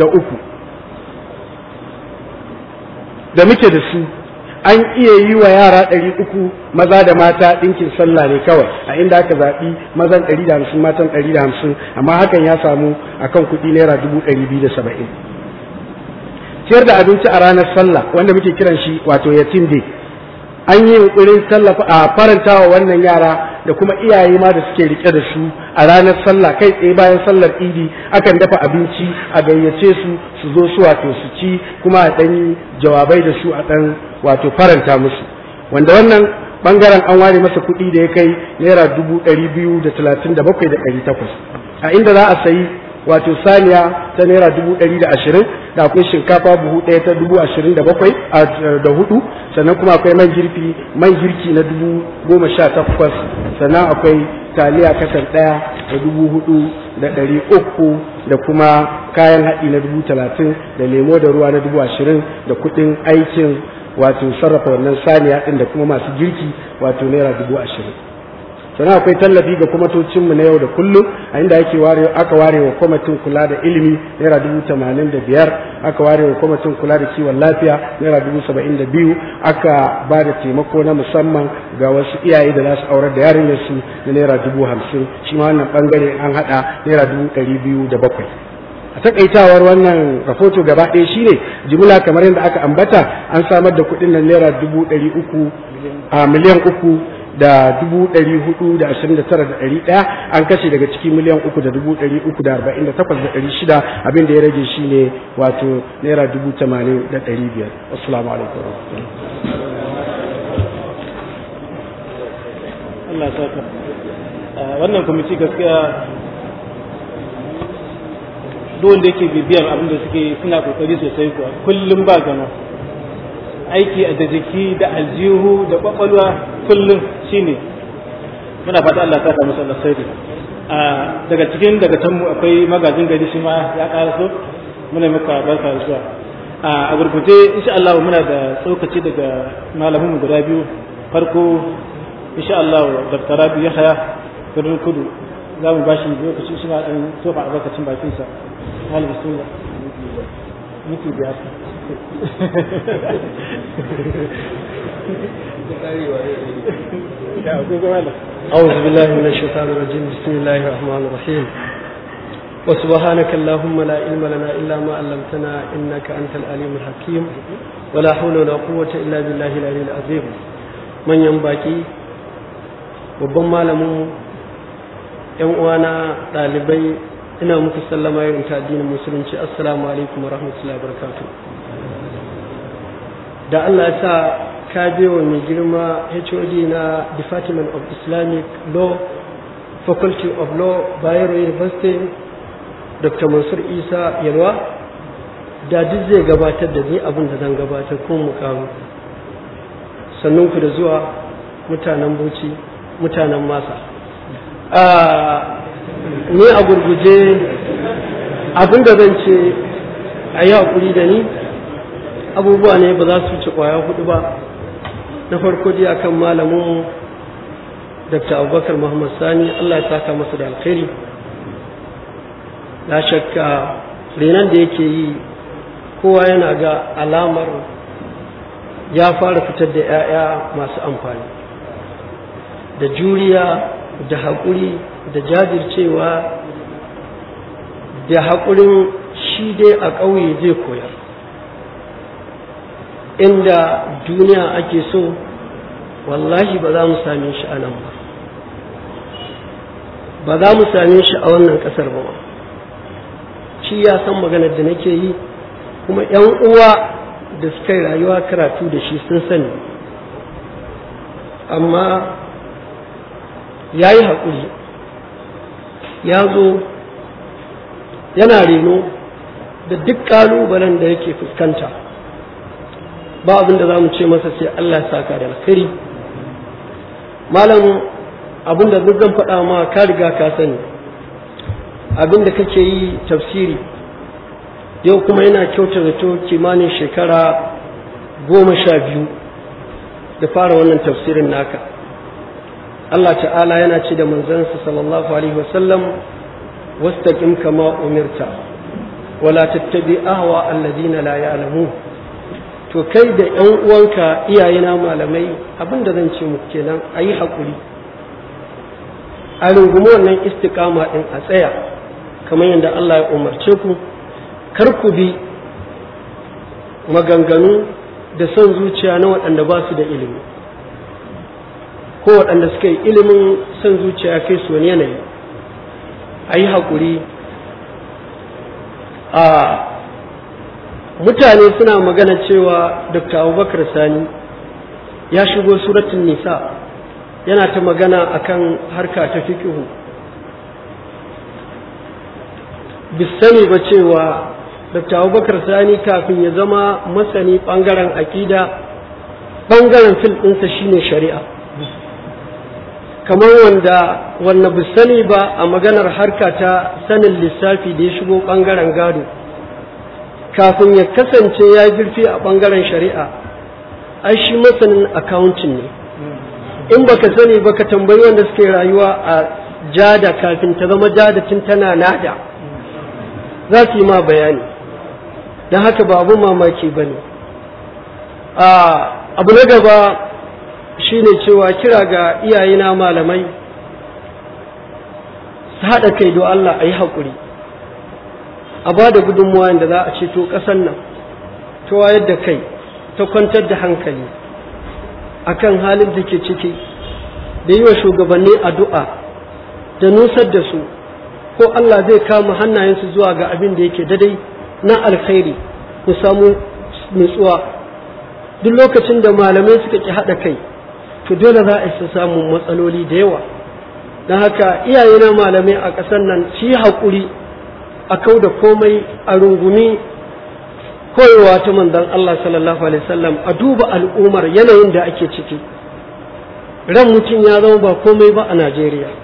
da muke da su an iya yi wa yara ɗari uku maza da mata ɗinkin sallah ne kawai a inda aka zaɓi mazan ɗari da hamsin matan ɗari da hamsin amma hakan ya samu akan kuɗi naira dubu ɗari biyu da saba'in ciyar da abinci a ranar sallah wanda muke kiran shi wato yatim day an yi yunkurin tallafa a faranta wa wannan yara da kuma iyaye ma da suke rike da su a ranar sallah kai tsaye bayan sallar idi akan dafa abinci a gayyace su su zo su wato su ci kuma a ɗan jawabai da su a ɗan wato faranta musu wanda wannan bangaren an ware masa kuɗi da ya kai naira dubu ɗari biyu da talatin da bakwai da ɗari takwas a inda za a sayi wato saniya ta naira dubu ɗari da ashirin da akwai shinkafa buhu ɗaya ta dubu ashirin da bakwai da hudu sannan kuma akwai man girki man girki na dubu goma sha takwas sannan akwai taliya kasar ɗaya da dubu hudu da ɗari uku da kuma kayan haɗi na dubu talatin da lemo da ruwa na dubu ashirin da kuɗin aikin wato sarrafa wannan saniya ɗin da kuma masu girki wato naira dubu ashirin sannan akwai tallafi ga kwamatocinmu na yau da kullum a inda ake ware aka ware wa kwamitin kula da ilimi naira dubu tamanin da biyar aka ware wa kwamitin kula da kiwon lafiya naira dubu saba'in da biyu aka ba da taimako na musamman ga wasu iyaye da za su aurar da yarinyarsu na naira dubu hamsin shi ma wannan bangare an haɗa naira dubu ɗari biyu da bakwai a takaitawar wannan rahoto gaba ɗaya shine jimla kamar yadda aka ambata an samar da kuɗin nan naira dubu ɗari uku a miliyan uku da dubu ɗari hudu da ashirin da tara da ɗari ɗaya an kashe daga ciki miliyan uku da dubu ɗari uku da arba'in da takwas da ɗari shida abin da ya rage shi ne wato naira dubu tamanin da ɗari biyar assalamu alaikum Allah saka wannan kwamiti gaskiya duk wanda yake bibiyan abin da suke suna kokari sosai kuwa kullum ba gama aiki a da jiki da aljihu da kwakwalwa kullum shine muna fata Allah ta musu Allah sai daga cikin daga tanmu akwai magajin gari shi ma ya ƙara so muna maka barka da zuwa a gurguje insha Allah muna da tsokaci daga malamin mu guda biyu farko insha Allah Dr. Rabi Yahya Birnin Kudu za mu bashi lokaci shi ma dan tofa albarkacin bakin sa Malam Bismillah miki biyar أعوذ بالله من الشيطان الرجيم بسم الله الرحمن الرحيم وسبحانك اللهم لا علم لنا إلا ما علمتنا إنك أنت العليم الحكيم ولا حول ولا قوة إلا بالله العلي العظيم من ينبغي babban malamin yan uwana ɗalibai ina muku sallama irin ta addinin musulunci assalamu alaikum wa rahmatullahi wa barakatuh da Allah ya sa ka wa mai girma HOD na Department of Islamic Law Faculty of Law Bayero University Dr. Mansur Isa Yalwa da duk zai gabatar da ni abin da zan gabatar ko mukamu sannan ku da zuwa mutanen Bauchi mutanen Masa ni a gurguje abin da zan ce a yi haƙuri da ni abubuwa ne ba za su ci kwaya hudu ba na farko dai akan malamin dr abubakar muhammad sani allah ya saka masa da alkhairi la shakka renon da yake yi kowa yana ga alamar ya fara fitar da 'ya'ya masu amfani da juriya da haƙuri da jajircewa da haƙurin shi dai a ƙauye zai koyar inda duniya ake so wallahi ba za mu same shi a nan ba ba za mu same shi a wannan ƙasar ba shi ya san maganar da nake yi kuma 'yan uwa da suka yi rayuwa karatu da shi sun sani amma ya yi haƙuri ya zo yana reno da duk ƙalubalen da yake fuskanta ba abin da za mu ce masa sai Allah ya saka da alkhairi malam abin da duk zan faɗa ma ka riga ka sani abin da kake yi tafsiri yau kuma yana kyauta zato kimanin shekara goma sha biyu da fara wannan tafsirin naka Allah ta'ala yana ce da manzansa sallallahu alaihi wasallam wastaqim kama umirta wala tattabi ahwa alladina la ya'lamun to kai da ƴan uwanka iyayena malamai abinda zan ce muku kenan ayi hakuri a rungumi wannan istiqama din a tsaya kamar yadda Allah ya umarce ku kar ku bi maganganu da son zuciya na waɗanda ba su da ilimi ko waɗanda suka yi ilimin son zuciya kai su wani yanayi a yi haƙuri a mutane suna magana cewa dr abubakar sani ya shigo suratun nisa yana ta magana akan harka ta fikihu bisani ba cewa dr abubakar sani kafin ya zama masani ɓangaren aƙida ɓangaren fil ɗinsa shine shari'a kamar wanda wanda bu sani ba a maganar harka ta sanin lissafi da ya shigo ɓangaren gado kafin ya kasance ya girfi a ɓangaren shari'a ai shi masanin accounting ne in baka sani baka tambayi wanda suke rayuwa a jada kafin ta zama jada tun tana nada za su yi ma bayani don haka ba abun mamaki ba ne abu na gaba shine cewa kira ga iyayena malamai su haɗa kai don Allah a yi haƙuri a ba da gudunmuwa da za a ceto ƙasan nan ta wayar da kai ta kwantar da hankali akan halin da ke ciki da yi wa shugabanni addu'a da nusar da su ko Allah zai kama hannayensu zuwa ga abin da yake dadai na alkhairi mu samu nutsuwa duk lokacin da malamai suka ki haɗa kai to dole za a isa samun matsaloli da yawa don haka iyayena malamai a ƙasar nan shi haƙuri a kau da komai a rungumi koyewa ta manzon Allah sallallahu alaihi wasallam a duba al'ummar yanayin da ake ciki ran mutum ya zama ba komai ba a Najeriya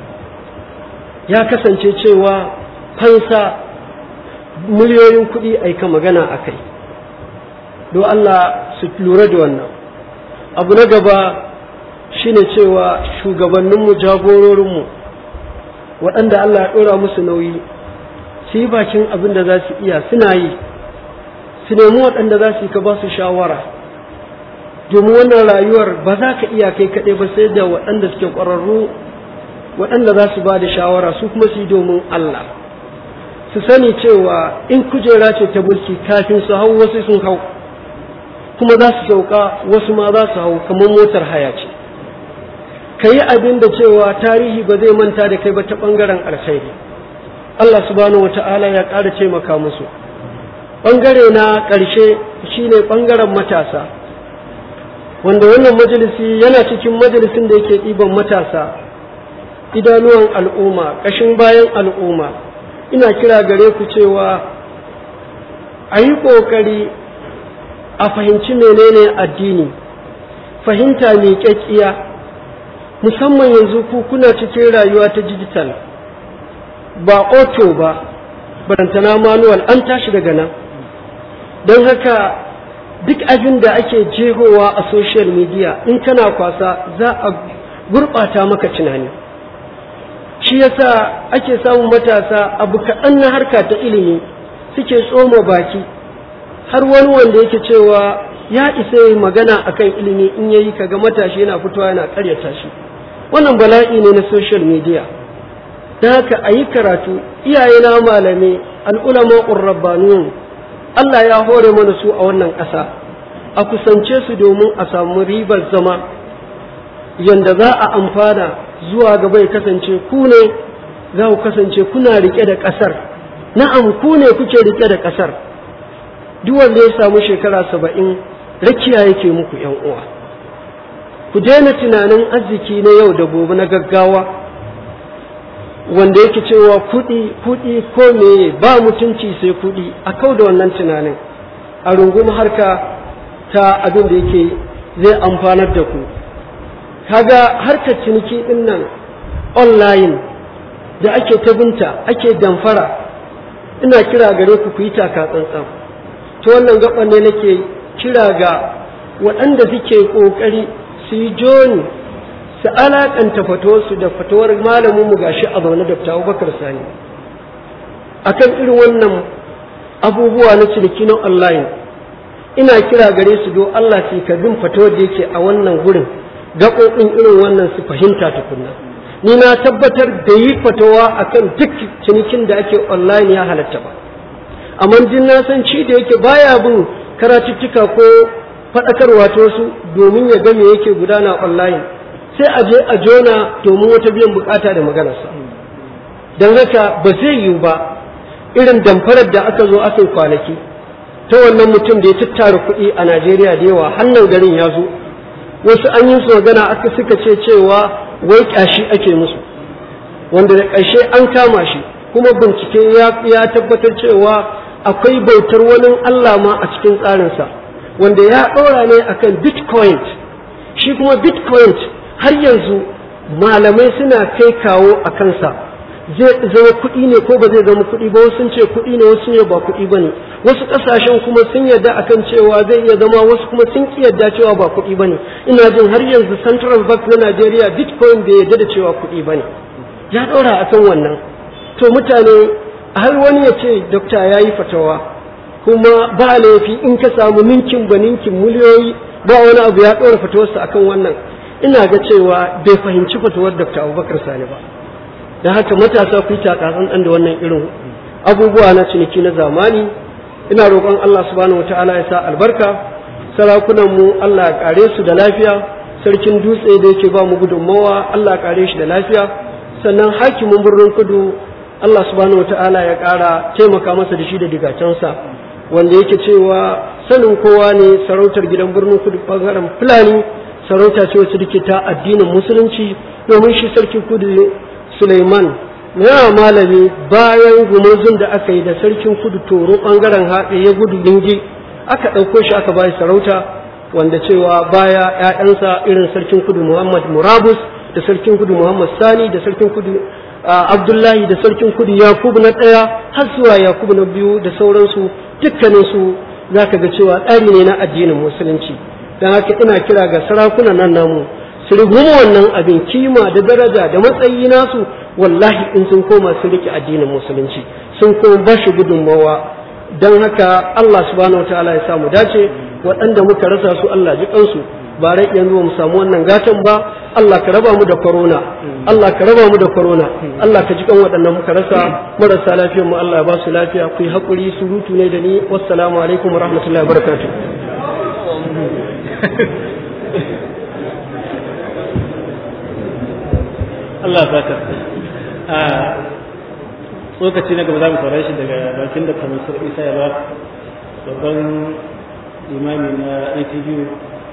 ya kasance cewa fansa miliyoyin kuɗi aika magana a kai don Allah su lura da wannan abu na gaba shine cewa shugabanninmu jagororinmu waɗanda Allah ya ɗora musu nauyi su yi bakin abin da za su iya suna yi su nemi waɗanda za su yi ka ba su shawara domin wannan rayuwar ba za ka iya kai kaɗai ba sai da waɗanda suke ƙwararru waɗanda za su ba da shawara su kuma su yi domin Allah su sani cewa in kujera ce ta mulki kafin su hau wasu sun hau kuma za su sauka wasu ma za su hau kamar motar haya ce ka yi abin da cewa tarihi ba zai manta da kai ba ta ɓangaren alkhairi Allah subhanahu wa ta'ala ya ƙara taimaka musu ɓangare na ƙarshe shine ɓangaren matasa wanda wannan majalisi yana cikin majalisin da yake ɗiban matasa idanuwan al'umma ƙashin bayan al'umma ina kira gare ku cewa a yi ƙoƙari a fahimci menene addini fahimta mai ƙyaƙƙiya musamman yanzu ku kuna cikin rayuwa ta digital ba auto ba barantana manual an tashi daga nan don haka duk abin da ake jehowa a social media in kana kwasa za a gurɓata maka tunani shi yasa ake samun matasa abu kaɗan na harka ta ilimi suke tsoma baki har wani wanda yake cewa ya isa yi magana akan ilimi in yayi kaga matashi yana fitowa yana karyata shi wannan bala'i ne na social media da haka a yi karatu iyaye na malami al'ulama rabbaniyun Allah ya hore mana su a wannan ƙasa a kusance su domin a samu ribar zama yanda za a amfana zuwa gaba ya kasance ku ne za ku kasance kuna rike da ƙasar na'am ku ne kuke rike da ƙasar duk wanda ya samu shekara saba'in rakiya yake muku yan uwa ku daina tunanin arziki na yau da gobe na gaggawa wanda yake cewa kuɗi kuɗi ko meye ba mutunci sai kuɗi a kau da wannan tunanin a rungumi harka ta abin da yake zai amfanar da ku kaga harkar ciniki din nan online da ake ta binta ake damfara ina kira gare ku ku yi taka tsantsan ta wannan gaban ne nake kira ga waɗanda suke ƙoƙari su yi joni su alaƙanta fatowarsu da fatawar malamin mu gashi a zaune da Abubakar Sani akan irin wannan abubuwa na ciniki na online ina kira gare su do Allah su ka bin fatawar da yake a wannan gurin gaɓoɓin irin wannan su fahimta tukunna ni na tabbatar da yi fatawa akan duk cinikin da ake online ya halatta ba amma din na san ci da yake baya bin karatuttuka ko faɗakarwa ta wasu domin ya ga me yake gudana online sai a je a jona domin wata biyan bukata da maganarsa don haka ba zai yiwu ba irin damfarar da aka zo aka yi kwanaki ta wannan mutum da ya tattara kuɗi a najeriya da yawa hannun garin ya zo wasu an yi su magana aka suka ce cewa wai ƙyashi ake musu wanda da ƙarshe an kama shi kuma bincike ya tabbatar cewa akwai bautar wani allah ma a cikin tsarinsa wanda ya ɗora ne akan bitcoin shi kuma bitcoin har yanzu malamai suna kai kawo a kansa zai zama kuɗi ne ko ba zai zama kuɗi ba wasu sun ce kuɗi ne wasu ne ba kuɗi ba ne wasu ƙasashen kuma sun yarda akan cewa zai iya zama wasu kuma sun ƙi yarda cewa ba kuɗi ba ne ina jin har yanzu central bank na najeriya bitcoin bai yarda da cewa kuɗi ba ne ya ɗora akan wannan to mutane har wani ya ce dokta ya yi fatawa kuma ba laifi in ka samu ninkin ba ninkin miliyoyi ba wani abu ya ɗora fatawarsa akan wannan ina ga cewa bai fahimci fatawar Dr. Abubakar Sani ba da haka matasa ku yi takatsan da wannan irin abubuwa na ciniki na zamani ina roƙon Allah subhanahu wataala ya sa albarka sarakunan mu Allah ya kare su da lafiya sarkin dutse da yake ba mu gudunmawa Allah ya kare shi da lafiya sannan hakimin birnin kudu Allah subhanahu wataala ya ƙara taimaka masa da shi da digacensa wanda yake cewa sanin kowa ne sarautar gidan birnin kudu bangaren fulani sarauta ce wacce take ta addinin musulunci domin shi sarki kudu Suleiman yana malami bayan gumurzun da aka yi da sarkin kudu toro bangaren haɗe ya gudu dingi aka ɗauko shi aka bayi sarauta wanda cewa baya ‘ya'yansa irin sarkin kudu Muhammad Murabus da sarkin kudu Muhammad Sani da sarkin kudu Abdullahi da sarkin kudu Yakubu na ɗaya har zuwa Yakubu na biyu da sauransu dukkaninsu za ka ga cewa tsari ne na addinin musulunci don haka ina kira ga sarakunan nan namu su rigumu wannan abin kima da daraja da matsayi nasu wallahi in sun koma su rike addinin musulunci sun kuma ba shi gudunmawa don haka Allah subhanahu wa ta'ala ya samu dace waɗanda muka rasa su Allah ji kansu ba rai yanzu mu samu wannan gatan ba Allah ka raba mu da corona Allah ka raba mu da corona Allah ka ji kan waɗannan muka rasa marasa lafiyar mu Allah ya ba su lafiya ku yi hakuri surutu ne da ni wassalamu alaikum wa rahmatullahi wa barakatuh Allah saka a tsokaci na gaba za mu saurare shi daga bakin da kamar isa ya ba babban imami na ATU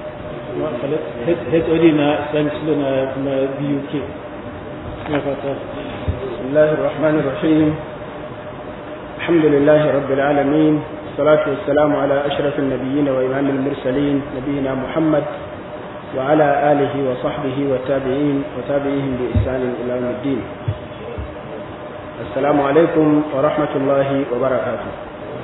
HOD na Islamic Studio na BUK na fata بسم الله الرحمن الرحيم الحمد لله رب العالمين الصلاة والسلام على أشرف النبيين وإمام المرسلين نبينا محمد وعلى آله وصحبه والتابعين وتابعيهم بإحسان إلى يوم الدين السلام عليكم ورحمة الله وبركاته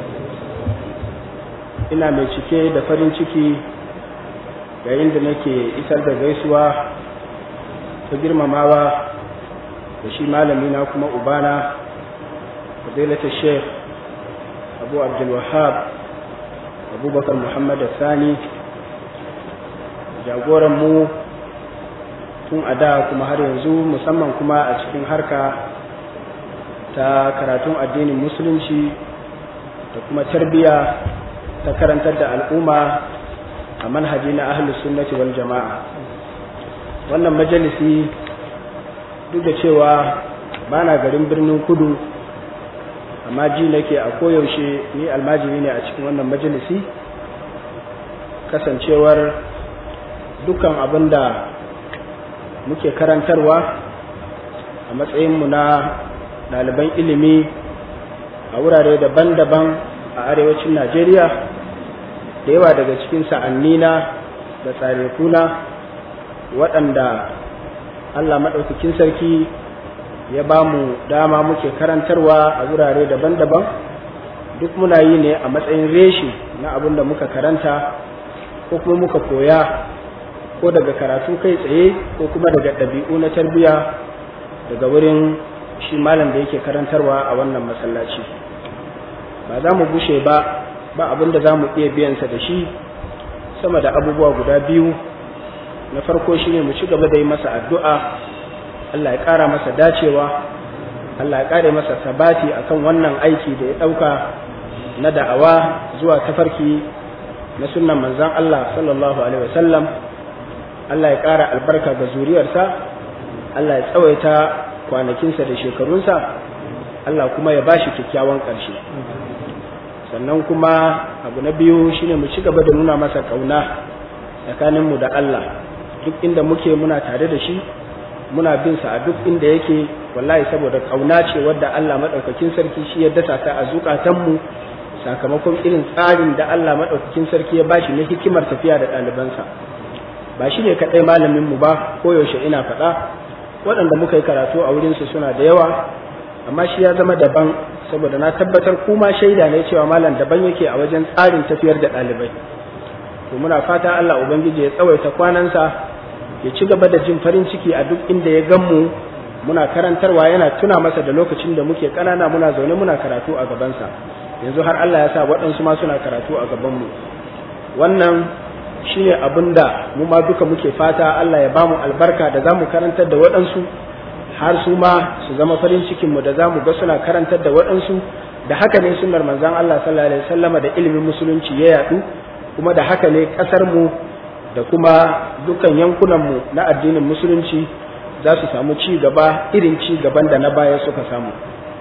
ina mai cike da farin ciki yayin da nake isar da gaisuwa ta girmamawa da shi malamina kuma ubana fadilatul sheikh abu abdulwahab abubakar muhammad sani jagoran mu tun a da kuma har yanzu musamman kuma a cikin harka ta karatun addinin musulunci da kuma tarbiyya ta karantar da al'umma a manhaji na ahlus sunnati wal jama'a wannan majalisi duk da cewa ba na garin birnin kudu amma ji nake a koyaushe ni almajiri ne a cikin wannan majalisi kasancewar dukkan abin da muke karantarwa a matsayinmu na ɗaliban ilimi a wurare daban-daban a arewacin najeriya da yawa daga cikin sa'annina da tsarekuna waɗanda allah maɗaukakin sarki ya ba mu dama muke karantarwa a wurare daban-daban duk muna yi ne a matsayin reshi na abin da muka karanta ko kuma muka koya ko daga karatu kai tsaye ko kuma daga ɗabi'u na tarbiyya daga wurin shi malam da yake karantarwa a wannan masallaci ba za mu bushe ba ba abin da za mu iya biyansa da shi sama da abubuwa guda biyu na farko shine mu ci gaba da yi masa addu'a Allah ya ƙara masa dacewa Allah ya ƙare masa sabati akan wannan aiki da ya ɗauka na da'awa zuwa tafarki na sunnan manzan Allah sallallahu alaihi wasallam Allah ya ƙara albarka ga zuriyarsa Allah ya tsawaita kwanakinsa da shekarunsa Allah kuma ya bashi kyakkyawan ƙarshe sannan kuma abu na biyu shine mu ci gaba da nuna masa ƙauna tsakaninmu da Allah duk inda muke muna tare da shi muna bin sa a duk inda yake wallahi saboda ƙauna ce wadda Allah maɗaukakin sarki shi ya dasa ta a zukatanmu sakamakon irin tsarin da Allah maɗaukakin sarki ya bashi na hikimar tafiya da ɗalibansa ba shi ne kaɗai malaminmu ba koyaushe ina faɗa waɗanda muka yi karatu a wurinsu suna da yawa amma shi ya zama daban saboda na tabbatar kuma shaida ne cewa malam daban yake a wajen tsarin tafiyar da ɗalibai to muna fata Allah ubangiji ya tsawaita kwanansa ya ci gaba da jin farin ciki a duk inda ya gan mu muna karantarwa yana tuna masa da lokacin da muke ƙanana muna zaune muna karatu a gabansa yanzu har Allah ya sa waɗansu ma suna karatu a gabanmu wannan shine abin da mu ma duka muke fata Allah ya bamu albarka da za mu karantar da waɗansu har su ma su zama farin cikin mu da za mu ga suna karantar da waɗansu da haka ne sunnar manzon Allah sallallahu alaihi wasallama da ilimin musulunci ya yadu kuma da haka ne ƙasar mu da kuma dukkan yankunan mu na addinin musulunci za su samu ci gaba irin ci gaban da na baya suka samu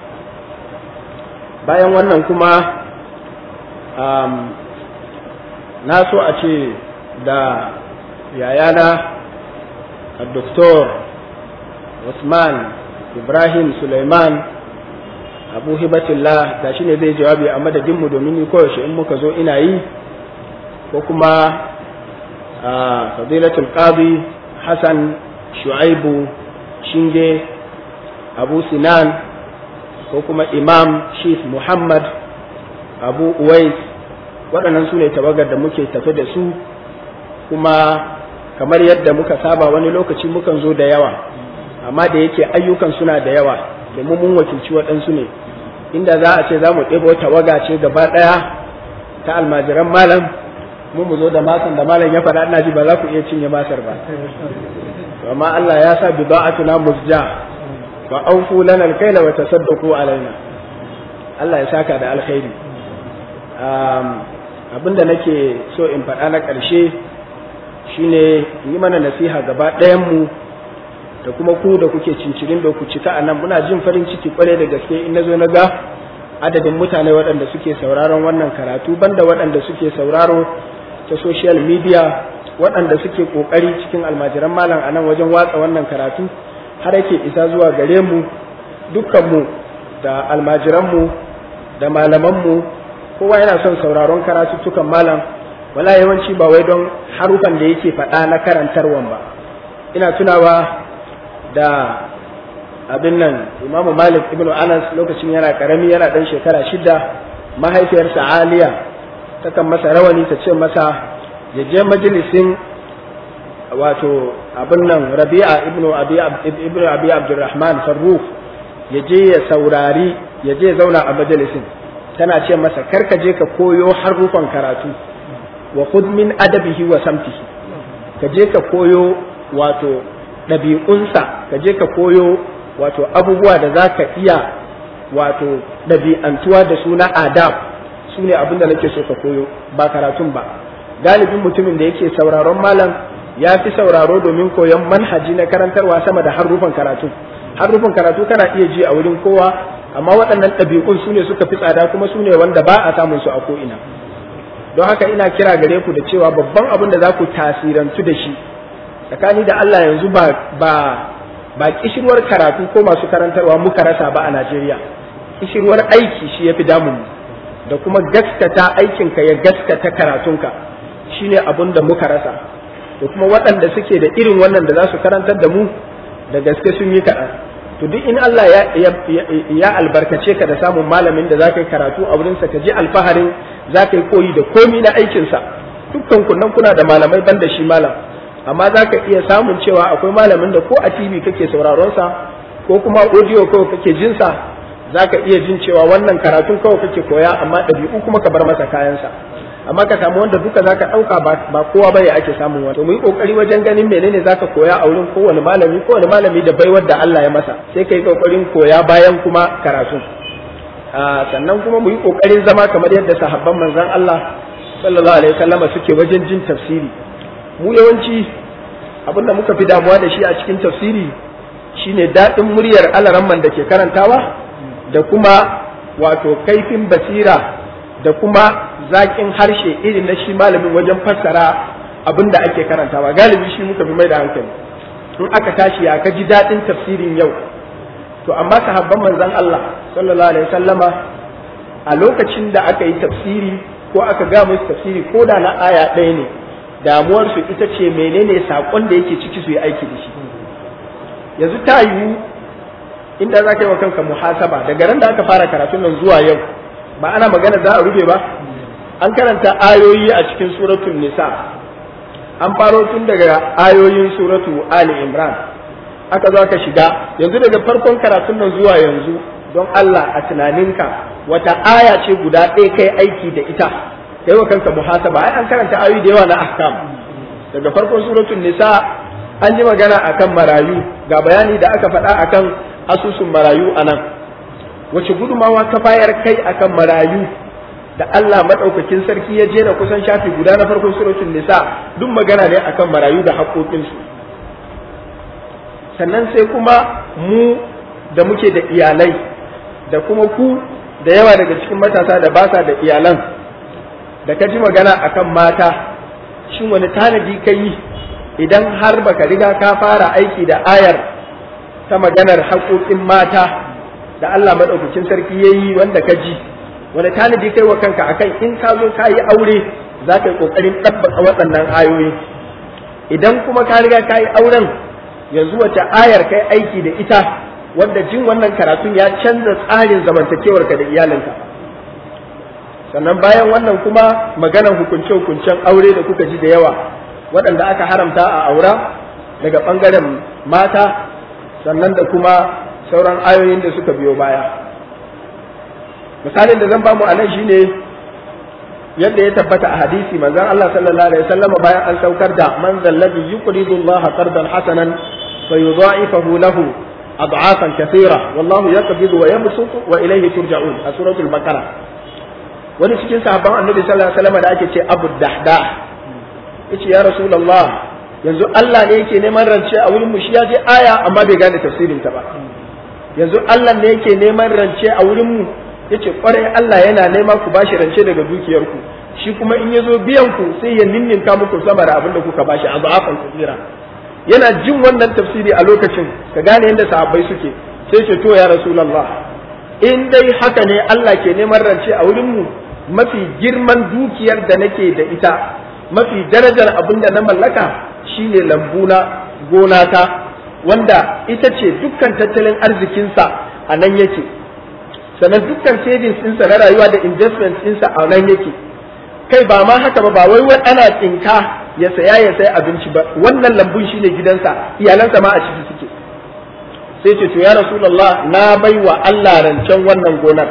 bayan wannan kuma um, na so a ce da yayana a doktor Usman Ibrahim Suleiman Abu Hibatullah da shi ne zai jawabi a madadinmu domin ni koyaushe in muka zo ina yi ko kuma a fadilatul qadi Hassan Shu'aibu Shinge Abu Sinan ko kuma Imam Chief Muhammad Abu Uwais waɗannan su ne tawagar da muke tafe da su kuma kamar yadda muka saba wani lokaci mukan zo da yawa amma da yake ayyukan suna da yawa domin mun wakilci waɗansu ne inda za a ce za mu ɗebo tawaga ce gaba ɗaya ta almajiran malam mu mu zo da masan da malam ya faɗa ina ji ba za ku iya cinye masar ba amma Allah ya sa bida'atuna musja fa awfu lana alkayla wa tasaddaqu alaina Allah ya saka da alkhairi abinda nake so in faɗa na ƙarshe shine yi mana nasiha gaba ɗayanmu da kuma ku da kuke cincirin da ku cika a nan muna jin farin ciki kwarai da gaske in na zo na ga adadin mutane waɗanda suke sauraron wannan karatu banda waɗanda suke sauraro ta social media waɗanda suke ƙoƙari cikin almajiran malam a nan wajen watsa wannan karatu har yake isa zuwa gare mu dukkanmu da almajiranmu da malamanmu kowa yana son sauraron karatuttukan malam wala yawanci ba wai don harufan da yake faɗa na karantarwan ba ina tunawa da abin nan imamu malik ibnu anas lokacin yana karami yana ɗan shekara shida mahaifiyarsa aliya takan masa rawani ta ce masa ya je majalisin wato abin nan rabi'a ibnu abi ibnu abi abdurrahman farruf ya je ya saurari ya je zauna a majalisin tana ce masa karka je ka koyo harufan karatu wa khudh min adabihi wa samtihi ka je ka koyo wato ɗabi'unsa ka je ka koyo wato abubuwa da za ka iya wato ɗabi'antuwa da su na adab su ne abin da nake so ka koyo ba karatun ba galibin mutumin da yake sauraron malam ya fi sauraro domin koyon manhaji na karantarwa sama da harufan karatu harufan karatu kana iya ji a wurin kowa amma waɗannan ɗabi'un su ne suka fi tsada kuma su ne wanda ba a samun su a ko'ina don haka ina kira gare ku da cewa babban abin da za ku tasirantu da shi tsakani da Allah yanzu ba ba ba kishirwar karatu ko masu karantarwa muka rasa ba a Najeriya kishirwar aiki shi yafi damun da kuma gaskata aikinka ya gaskata karatunka shine abin da muka rasa da kuma waɗanda suke da irin wannan da za su karantar da mu da gaske sun yi kaɗan to duk in Allah ya, ya, ya, albarkace ka da samun malamin da za ka yi karatu a wurinsa ka ji alfaharin za ka yi koyi da komi na aikinsa dukkan kunnan kuna da malamai ban da shi malam amma za ka iya samun cewa akwai malamin da ko a tv kake sauraron sa ko kuma audio kawai kake jin sa za ka iya jin cewa wannan karatun kawai kake koya amma ɗabi'u kuma ka bar masa kayansa amma ka samu wanda duka za ka ɗauka ba kowa bane ake samun wani to mu yi ƙoƙari wajen ganin menene za ka koya a wurin kowane malami kowane malami da baiwar da Allah ya masa sai ka yi ƙoƙarin koya bayan kuma karatun sannan kuma mu yi ƙoƙarin zama kamar yadda sahabban manzon Allah sallallahu alaihi wasallama suke wajen jin tafsiri mu yawanci abin da muka fi damuwa da shi a cikin tafsiri shine daɗin muryar alaramman da ke karantawa da kuma wato kaifin basira da kuma zaƙin harshe irin na shi malamin wajen fassara abin da ake karantawa galibi shi muka fi mai da hankali in aka tashi ya ka ji daɗin tafsirin yau to amma sahabban manzon Allah sallallahu alaihi wasallama a lokacin da aka yi tafsiri ko aka ga musu tafsiri ko da na aya ɗaya ne damuwar su ita ce menene saƙon da yake ciki su yi aiki da shi yanzu ta yiwu inda za ka yi wa kanka muhasaba daga ran da aka fara karatun nan zuwa yau ba ana magana za a rufe ba an karanta ayoyi a cikin suratul nisa an faro tun daga ayoyin suratu ali imran aka zo aka shiga yanzu daga farkon karatun nan zuwa yanzu don Allah a tunaninka wata aya ce guda ɗaya kai aiki da ita kai wa kanka muhasaba ai an karanta ayoyi da yawa na ahkam daga farkon suratul nisa an yi magana akan marayu ga bayani da aka faɗa akan asusun marayu anan wace gudumawa ka bayar kai akan marayu da Allah madaukakin sarki ya jera kusan shafi guda na farkon suratul nisa duk magana ne akan marayu da haƙoƙinsu sannan sai kuma mu da muke da iyalai da kuma ku da yawa daga cikin matasa da ba sa da iyalan da ka ji magana akan mata shin wani tanadi ka yi idan har baka riga ka fara aiki da ayar ta maganar haƙoƙin mata da Allah maɗaukakin sarki ya yi wanda ka ji wani tanadi kai wa kanka akan in ka zo ka yi aure za ka yi ƙoƙarin ɗabbaka waɗannan ayoyi idan kuma ka riga ka yi auren yanzu wace ayar kai aiki da ita wanda jin wannan karatun ya canza tsarin zamantakewarka da iyalinka sannan bayan wannan kuma maganan hukunce-hukuncen aure da kuka ji da yawa waɗanda aka haramta a aura daga ɓangaren mata sannan da kuma sauran ayoyin da suka biyo baya misalin da zan bamu a nan shine yadda ya tabbata a hadisi manzon Allah sallallahu alaihi wasallam bayan an saukar da man zallabi yuqridu Allah qardan hasanan fayudha'ifahu lahu ad'afan kathira wallahu yaqbidu wa yabsutu wa ilayhi turja'un a suratul baqara wani cikin sahabban annabi sallallahu alaihi wasallam da ake ce abu dahda yace ya rasulullah yanzu Allah ne yake neman rance a wurin mu shi ya je aya amma bai gane tafsirin ta ba yanzu Allah ne yake neman rance a wurin mu yace kwarai Allah yana nema ku bashi rance daga dukiyar ku shi kuma in yazo biyan ku sai ya ninninka muku sama da abin da kuka bashi a za'afan kasira yana jin wannan tafsiri a lokacin ka gane yadda sahabbai suke sai ce to ya rasulullah in dai haka ne Allah ke neman rance a wurin mu mafi girman dukiyar da nake da ita mafi darajar abin da na mallaka shine lambuna gonata wanda ita ce dukkan tattalin arzikinsa a nan yake sannan dukkan savings ɗinsa na rayuwa da investment ɗinsa a nan yake kai ba ma haka ba ba wai wai ana tsinka ya saya ya sai abinci ba wannan lambun shine gidansa iyalansa ma a ciki suke sai ce to ya rasulullah na bai wa Allah rancen wannan gonar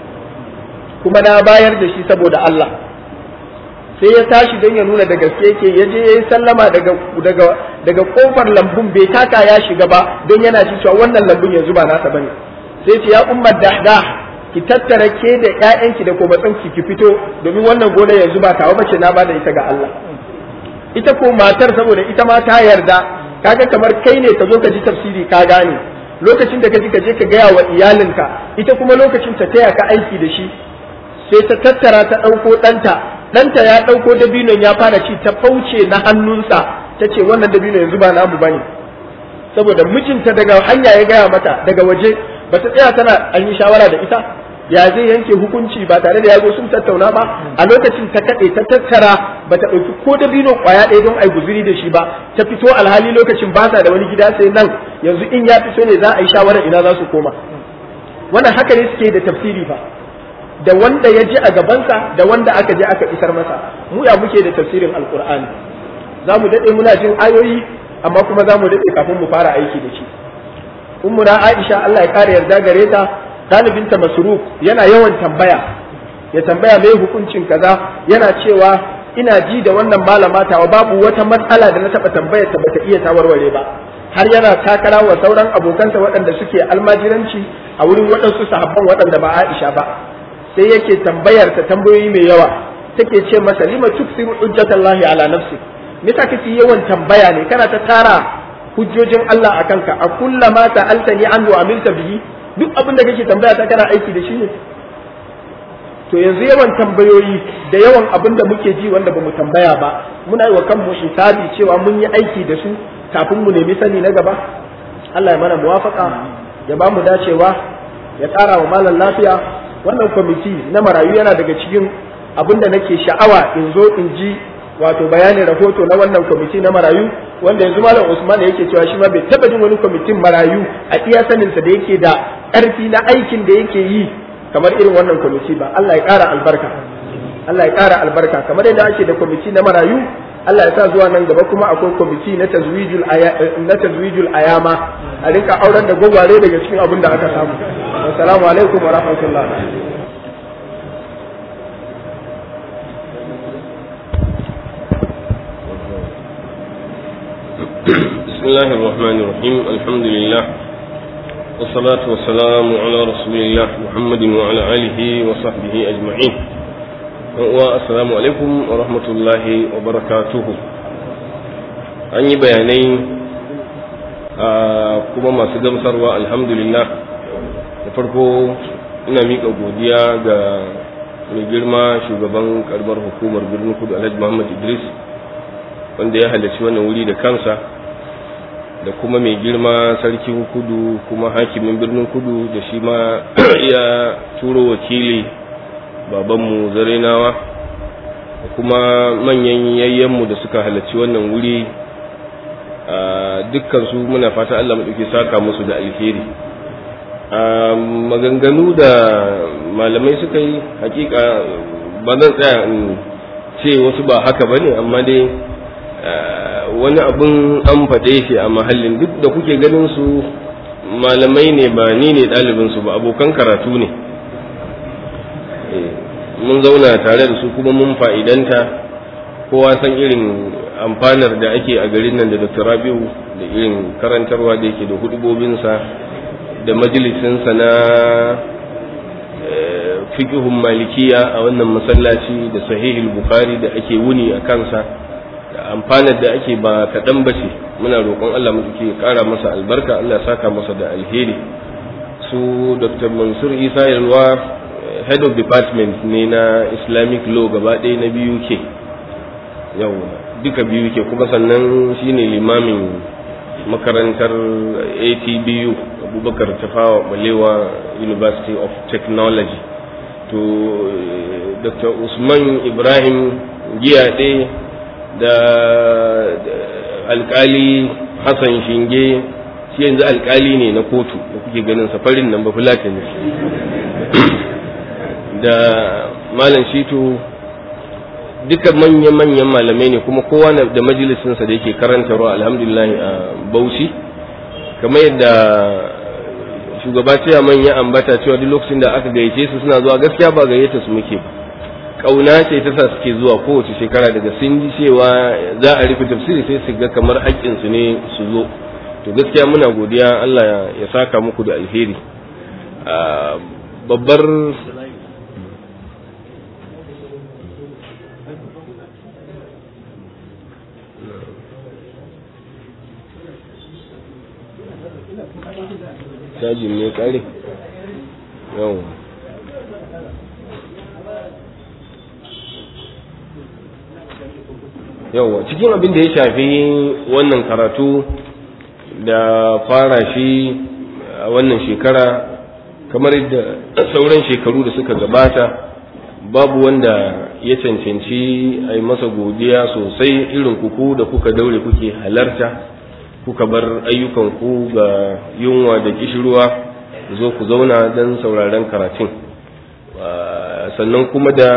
kuma na bayar da shi saboda Allah sai ya tashi don ya nuna da gaske yake ya je ya yi sallama daga daga daga kofar lambun bai taka ya shiga ba don yana ji cewa wannan lambun yanzu ba nasa bane sai ce ya ummar dahda ki tattara ke da ƴaƴanki da komatsan ki ki fito domin wannan gona yanzu ba tawa bace na bada ita ga Allah ita ko matar saboda ita ma ta yarda kaga kamar kai ne ka zo ka ji tafsiri ka gane lokacin da ka ji ka je ka gaya wa iyalinka ita kuma lokacin ta taya ka aiki da shi sai ta tattara ta ɗauko ɗanta ɗanta ya ɗauko dabinon ya fara ci ta fauce na hannunsa ta ce wannan dabino yanzu ba namu bane saboda mijinta daga hanya ya gaya mata daga waje ba ta tsaya tana an yi shawara da ita ya zai yanke hukunci ba tare da ya zo sun tattauna ba a lokacin ta kaɗe ta tattara ba ta ɗauki ko dabino ƙwaya ɗaya don ai guzuri da shi ba ta fito alhali lokacin ba sa da wani gida sai nan yanzu in ya fito ne za a yi shawara ina za su koma wannan haka ne suke da tafsiri fa da wanda ya ji a gabansa da wanda aka je aka isar masa mu ya muke da tafsirin alkur'ani za mu daɗe muna jin ayoyi amma kuma za mu daɗe kafin mu fara aiki da shi ummuna aisha Allah ya kare yarda gare ta ɗalibinta masruf yana yawan tambaya ya tambaya mai hukuncin kaza yana cewa ina ji da wannan malama tawa babu wata matsala da na taɓa tambayar ta bata iya tawarware ba har yana takara wa sauran abokansa waɗanda suke almajiranci a wurin waɗansu sahabban waɗanda ba Aisha ba sai yake tambayar ta tambayoyi mai yawa take ce masa lima tuksiru hujjatallahi ala nafsi me yasa kake yawan tambaya ne kana ta tara hujjojin Allah a kanka a kullama ta'altani an wa amilta bihi duk abin da kake tambaya ta kana aiki da shi ne to yanzu yawan tambayoyi da yawan abin da muke ji wanda bamu tambaya ba muna yi wa kanmu hisabi cewa mun yi aiki da su kafin mu nemi sani na gaba Allah ya mana muwafaka ya ba mu dacewa ya ƙara wa malam lafiya wannan kwamiti na marayu yana daga cikin abin da nake sha'awa in zo in ji wato bayanin rahoto na wannan kwamiti na marayu wanda yanzu malam Usman yake cewa shi ma bai taba jin wani kwamitin marayu a iya saninsa da yake da ƙarfi na aikin da yake yi kamar irin wannan kwamiti ba Allah ya ƙara albarka Allah ya ƙara albarka kamar yadda ake da kwamiti na marayu Allah ya sa zuwa nan gaba kuma akwai kwamiti na tazwijul na tazwijul ayama a rinka auren da gwagware daga cikin abin da aka samu assalamu alaikum wa rahmatullah بسم الله الرحمن الرحيم الحمد لله والصلاة والسلام على رسول الله محمد وعلى آله وصحبه أجمعين والسلام عليكم ورحمة الله وبركاته أني بياني kuma masu gamsarwa alhamdulillah da farko ina miƙa godiya ga mai girma shugaban karbar hukumar birnin kudu alhaji muhammad idris wanda ya halarci wannan wuri da kansa da kuma mai girma sarkin kudu kuma hakimin birnin kudu da shi ma ya turo wakili babanmu zarenawa da kuma manyan yayyenmu da suka halarci wannan wuri dukkansu muna fata Allah maɗauki saka musu da alheri maganganu da malamai suka yi hakika ba zan tsaya in ce wasu ba haka ba ne amma dai wani abin an faɗe shi a mahallin duk da kuke ganin su malamai ne ba ni ne ɗalibinsu ba abokan karatu ne mun zauna tare da su kuma mun fa'idanta kowa san irin amfanar da ake a garin nan da dr rabiu da irin karantarwa da yake da hudubobinsa da majalisinsa na fikihun malikiya a wannan masallaci da sahihul bukhari da ake wuni a kansa amfanar da ake ba kaɗan ba ce muna roƙon Allah mu ke ƙara masa albarka Allah saka masa da alheri su Dr. Mansur Isa Yalwa head of department ne na Islamic law gaba ɗaya na biyu ke yau duka biyu ke kuma sannan shine limamin makarantar ATBU Abubakar Tafawa Balewa University of Technology to Dr. Usman Ibrahim Giyaɗe da alkali hassan shinge shi yanzu alkali ne na kotu da kuke ganin safarin nan ba fulata ne da malam shitu duka manyan-manyan malamai ne kuma kowa da majalisinsa da yake karantarwa alhamdulillah a bauchi kamar yadda shugaba cewa manya ambata cewa duk lokacin da aka gayyace su suna zuwa gaskiya ba gayyata su muke ba kauna ce ta sa suke zuwa kowace shekara daga sun ji cewa za a rufe tafsiri sai su ga kamar haƙƙinsu ne su zo to gaskiya muna godiya Allah ya saka muku da alheri babbar cajin ne kare yawon yawa cikin abin da ya shafi wannan karatu da fara shi a wannan shekara kamar yadda sauran shekaru da suka gabata babu wanda ya cancanci a yi masa godiya sosai irin kuku da kuka daure kuke halarta kuka bar ayyukanku ga yunwa da kishirwa zo ku zauna don sauraren karatun sannan kuma da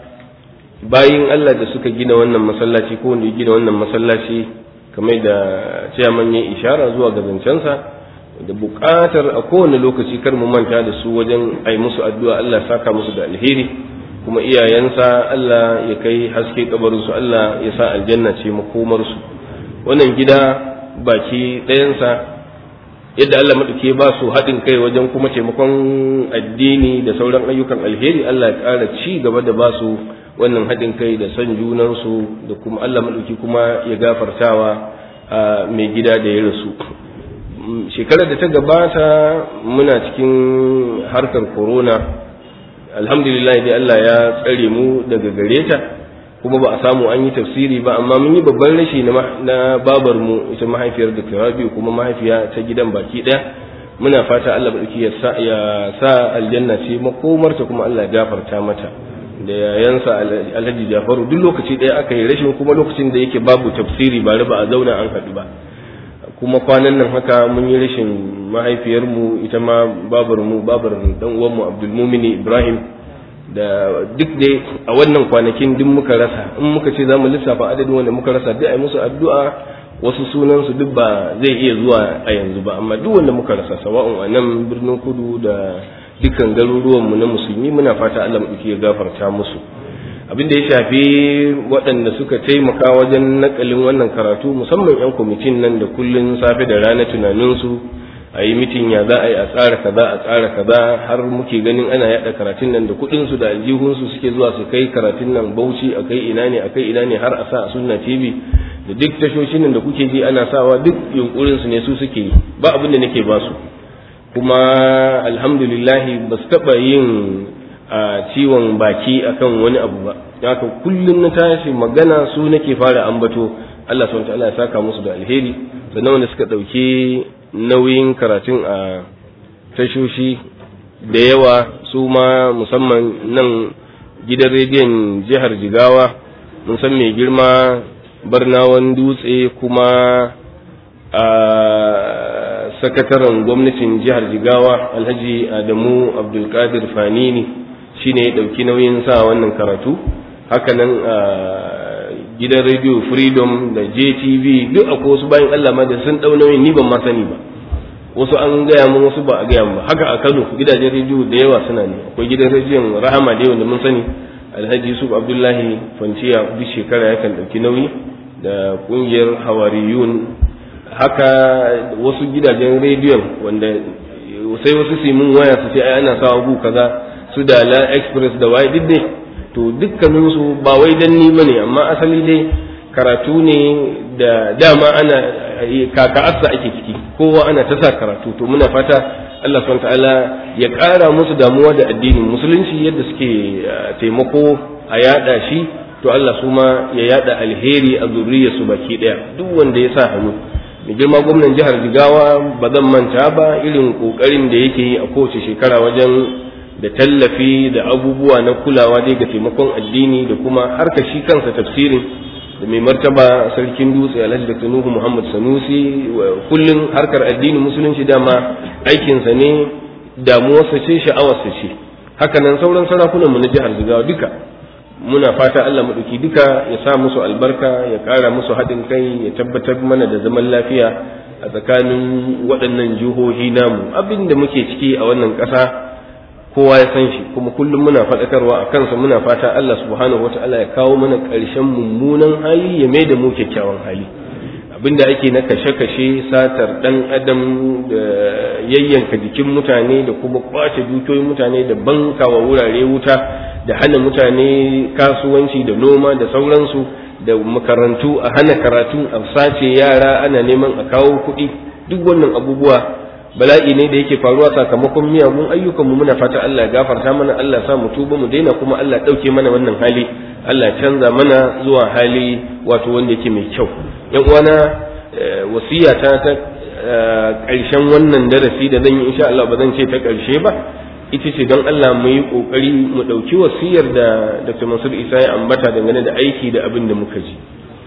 bayin Allah da suka gina wannan masallaci ko wanda ya gina wannan masallaci kamar da ciyaman ya ishara zuwa ga zancensa da buƙatar a kowane lokaci kar mu manta da su wajen ai musu addu'a Allah saka musu da alheri kuma iyayensa Allah ya kai haske kabarinsu Allah ya sa aljanna ce makomarsu wannan gida baki ɗayansa yadda Allah maɗauke ba su haɗin kai wajen kuma taimakon addini da sauran ayyukan alheri Allah ya ƙara ci gaba da ba su wannan haɗin kai da son junansu da kuma Allah maɗauki kuma ya gafartawa a mai gida da ya rasu shekarar da ta gabata muna cikin harkar corona alhamdulillah dai Allah ya tsare mu daga gare ta kuma ba a samu an yi tafsiri ba amma mun yi babban rashi na babar mu ita mahaifiyar da Rabi'u kuma mahaifiya ta gidan baki daya muna fata Allah madauki ya sa ya sa aljanna ce makomarta kuma Allah ya gafarta mata da yayansa Alhaji Jafaru duk lokaci daya aka yi rashin kuma lokacin da yake babu tafsiri ba ba a zauna an haɗu ba kuma kwanan nan haka mun yi rashin mahaifiyarmu ita ma babar mu babar dan uwanmu Abdul Mumini Ibrahim da duk dai a wannan kwanakin duk muka rasa in muka ce zamu lissafa adadin wanda muka rasa duk ai musu addu'a wasu sunan su duk ba zai iya zuwa a yanzu ba amma duk wanda muka rasa sawa'un a nan birnin kudu da dukkan garuruwan mu na musulmi muna fata Allah mu ya gafarta musu abin da ya shafi waɗanda suka taimaka wajen nakalin wannan karatu musamman 'yan kwamitin nan da kullun safe da rana tunaninsu a yi mitin ya za a yi a tsara kaza a tsara kaza har muke ganin ana yada karatun nan da kuɗinsu da aljihunsu suke zuwa su kai karatun nan bauchi a kai ina ne a kai ina ne har a sa a sunna tv da duk tashoshin nan da kuke ji ana sawa duk yunkurinsu ne su suke yi ba abin da nake ba su kuma alhamdulillahi ba su taɓa yin a ciwon baki akan wani abu ba haka kullum na tashi magana su nake fara ambato Allah subhanahu ta'ala ya saka musu da alheri sannan wanda suka dauke nauyin karatun a tashoshi da yawa su ma musamman nan gidan rediyon jihar Jigawa mun san mai girma barnawan dutse kuma a sakataren gwamnatin jihar Jigawa Alhaji Adamu Abdulkadir Fanini shine ya ɗauki nauyin sa wannan karatu hakanan a gidan radio freedom da jtv duk akwai wasu bayan allah ma da sun ɗau nauyin ni ban ma sani ba wasu an gaya mun wasu ba a gaya mun ba haka a kano gidajen rediyo da yawa suna ne akwai gidan rediyon rahama da yawa da mun sani alhaji yusuf abdullahi kwanciya duk shekara yakan ɗauki nauyi da ƙungiyar hawariyun haka wasu gidajen rediyon wanda sai wasu su mun waya su ce ai ana sawa gu kaza su da la express da waye duk dai to dukkaninsu ba wai dan ni bane amma asali dai karatu ne da dama ana kaka'arsa ake ciki kowa ana ta sa karatu to muna fata Allah subhanahu ta'ala ya ƙara musu damuwa da addinin musulunci yadda suke taimako a yada shi to Allah su ma ya yada alheri a zuriyarsu baki daya duk wanda ya sa hannu mai girma gwamnan jihar Jigawa ba zan manta ba irin kokarin da yake yi a kowace shekara wajen da tallafi da abubuwa na kulawa dai ga taimakon addini da kuma harka shi kansa tafsirin da mai martaba sarkin dutse alhaji da nuhu muhammad sanusi kullum harkar addinin musulunci dama aikinsa ne damuwarsa ce sha'awarsa ce hakanan sauran sarakunan mu na jihar jigawa duka muna fata Allah maɗauki duka ya sa musu albarka ya ƙara musu haɗin kai ya tabbatar mana da zaman lafiya a tsakanin waɗannan jihohi namu abin da muke ciki a wannan ƙasa kowa ya san shi kuma kullum muna faɗakarwa a kansa muna fata Allah subhanahu wa ta'ala ya kawo mana ƙarshen mummunan hali ya mai da mu kyakkyawan hali abinda ake na kashe-kashe satar ɗan adam da yayyanka jikin mutane da kuma kwace dukiyoyin mutane da bankawa wurare wuta da hana mutane kasuwanci da noma da sauransu da makarantu a hana karatu a sace yara ana neman a kawo kuɗi duk wannan abubuwa bala'i ne da yake faruwa sakamakon miyagun ayyukanmu muna fata Allah ya gafarta mana Allah sa mu tuba mu daina kuma Allah ɗauke mana wannan hali Allah canza mana zuwa hali wato wanda yake mai kyau yan uwana wasiya ta ta ƙarshen wannan darasi da zan yi insha Allah ba zan ce ta ƙarshe ba ita ce don Allah mu yi ƙoƙari mu ɗauki wasiyar da Dr. Mansur Isa ya ambata dangane da aiki da abin da muka ji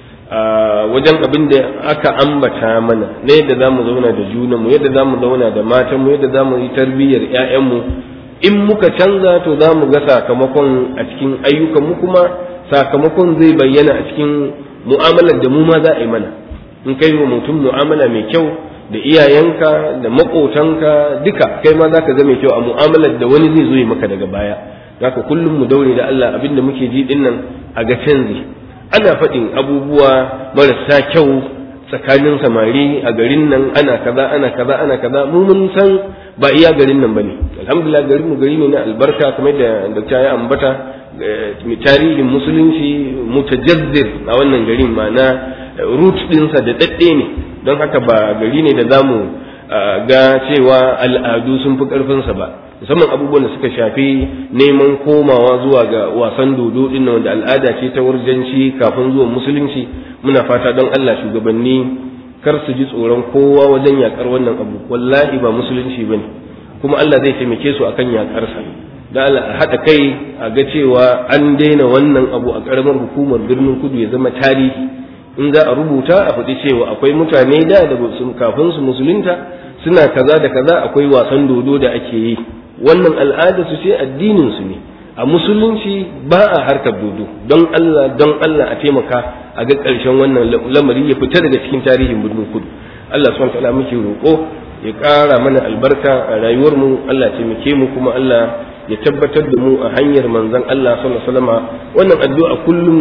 wajen abin da aka ambata mana na yadda za mu zauna da junanmu yadda za mu zauna da matanmu yadda za mu yi tarbiyyar 'ya'yanmu in muka canza to za mu ga sakamakon a cikin ayyukan mu kuma sakamakon zai bayyana a cikin mu'amalar da mu ma za a yi mana in kai wa mutum mu'amala mai kyau da iyayenka da maƙotanka duka kai ma za ka ga mai kyau a mu'amalar da wani zai zo yi maka daga baya haka kullum mu daure da Allah abin da muke ji dinnan a ga canji ana faɗin abubuwa marasa kyau tsakanin samari a garin nan ana kaza ana kaza ana kaza mu mun san ba iya garin nan bane alhamdulillah garin mu gari ne na albarka kamar da dakta ya ambata tarihin musulunci mutajazzir a wannan garin ma'ana root dinsa da dadde ne don haka ba gari ne da zamu ga cewa al'adu sun fi karfinsa ba musamman abubuwan da suka shafi neman komawa zuwa ga wasan dodo din nan wanda al'ada ce ta wurjanci kafin zuwan musulunci muna fata don Allah shugabanni kar su ji tsoron kowa wajen yakar wannan abu wallahi ba musulunci bane kuma Allah zai taimake su akan yakarsa da Allah a haɗa kai a ga cewa an daina wannan abu a ƙaramar hukumar birnin kudu ya zama tarihi in za a rubuta a faɗi cewa akwai mutane da da kafin su musulunta suna kaza da kaza akwai wasan dodo da ake yi wannan al'ada su ce addinin su ne a musulunci ba a harkar dodo don Allah don Allah a taimaka a ga ƙarshen wannan lamari ya fita daga cikin tarihin birnin kudu Allah subhanahu wa ta'ala muke roƙo ya ƙara mana albarka a rayuwar mu Allah ya taimake mu kuma Allah ya tabbatar da mu a hanyar manzon Allah sallallahu alaihi wasallam wannan addu'a kullum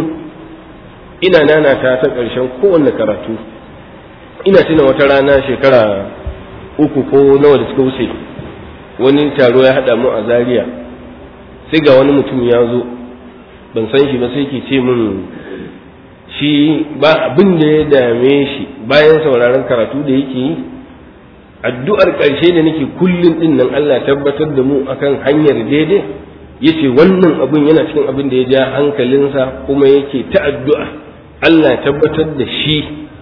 ina nanata ta ƙarshen kowanne karatu ina tuna wata rana shekara uku ko nawa da suka wuce wani taro ya haɗa mu a zaria sai ga wani mutum ya zo ban san shi ba sai ke ce min shi ba abin da ya dame shi bayan sauraron karatu da yake yi addu'ar ƙarshe da nake kullum ɗin nan Allah tabbatar da mu akan hanyar daidai yace wannan abin yana cikin abin da ya ja hankalinsa kuma yake ta addu'a Allah tabbatar da shi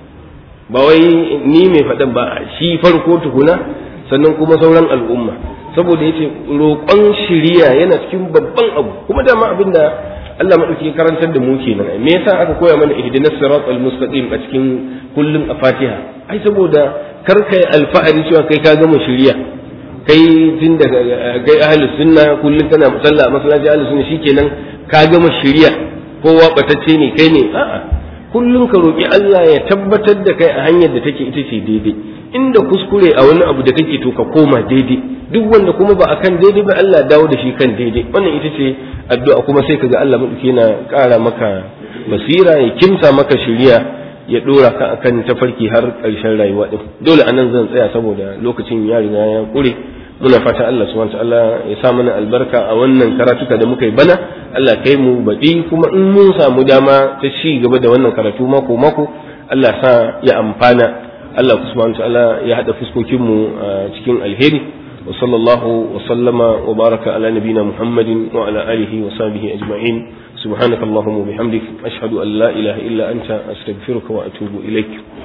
ba wai ni mai faɗan ba shi farko tukuna sannan kuma sauran al'umma saboda yace roƙon shiriya yana cikin babban abu kuma dama abin da Allah maɗauki karantar da mu kenan me yasa aka koya mana ihdinas siratal mustaqim a cikin kullum a Fatiha ai saboda kar kai alfahari cewa kai ka gama shiriya kai tun da kai ahlus sunna kullum kana musalla a masallaci ahlus sunna shikenan ka gama shiriya kowa batacce ne kai ne a'a kullum ka roki Allah ya tabbatar da kai a hanyar da take ita ce daidai inda kuskure a wani abu da kake to ka koma daidai duk wanda kuma ba akan daidai ba Allah dawo da shi kan daidai wannan ita ce addu'a kuma sai kaga Allah madauki yana ƙara maka basira ya kimsa maka shiriya ya dora ka akan tafarki har ƙarshen rayuwa din dole anan zan tsaya saboda lokacin ya riga ya kure muna fata Allah subhanahu ta'ala ya sa mana albarka a wannan karatuka da muka yi bana Allah kai mu baɗi kuma in mun samu dama ta ci gaba da wannan karatu mako mako Allah sa ya amfana Allah subhanahu ta'ala ya hada fuskokin mu cikin alheri wa sallallahu wa sallama wa baraka ala nabina Muhammadin wa ala alihi wa sahbihi ajma'in سبحانك اللهم وبحمدك أشهد أن لا إله إلا أنت أستغفرك وأتوب إليك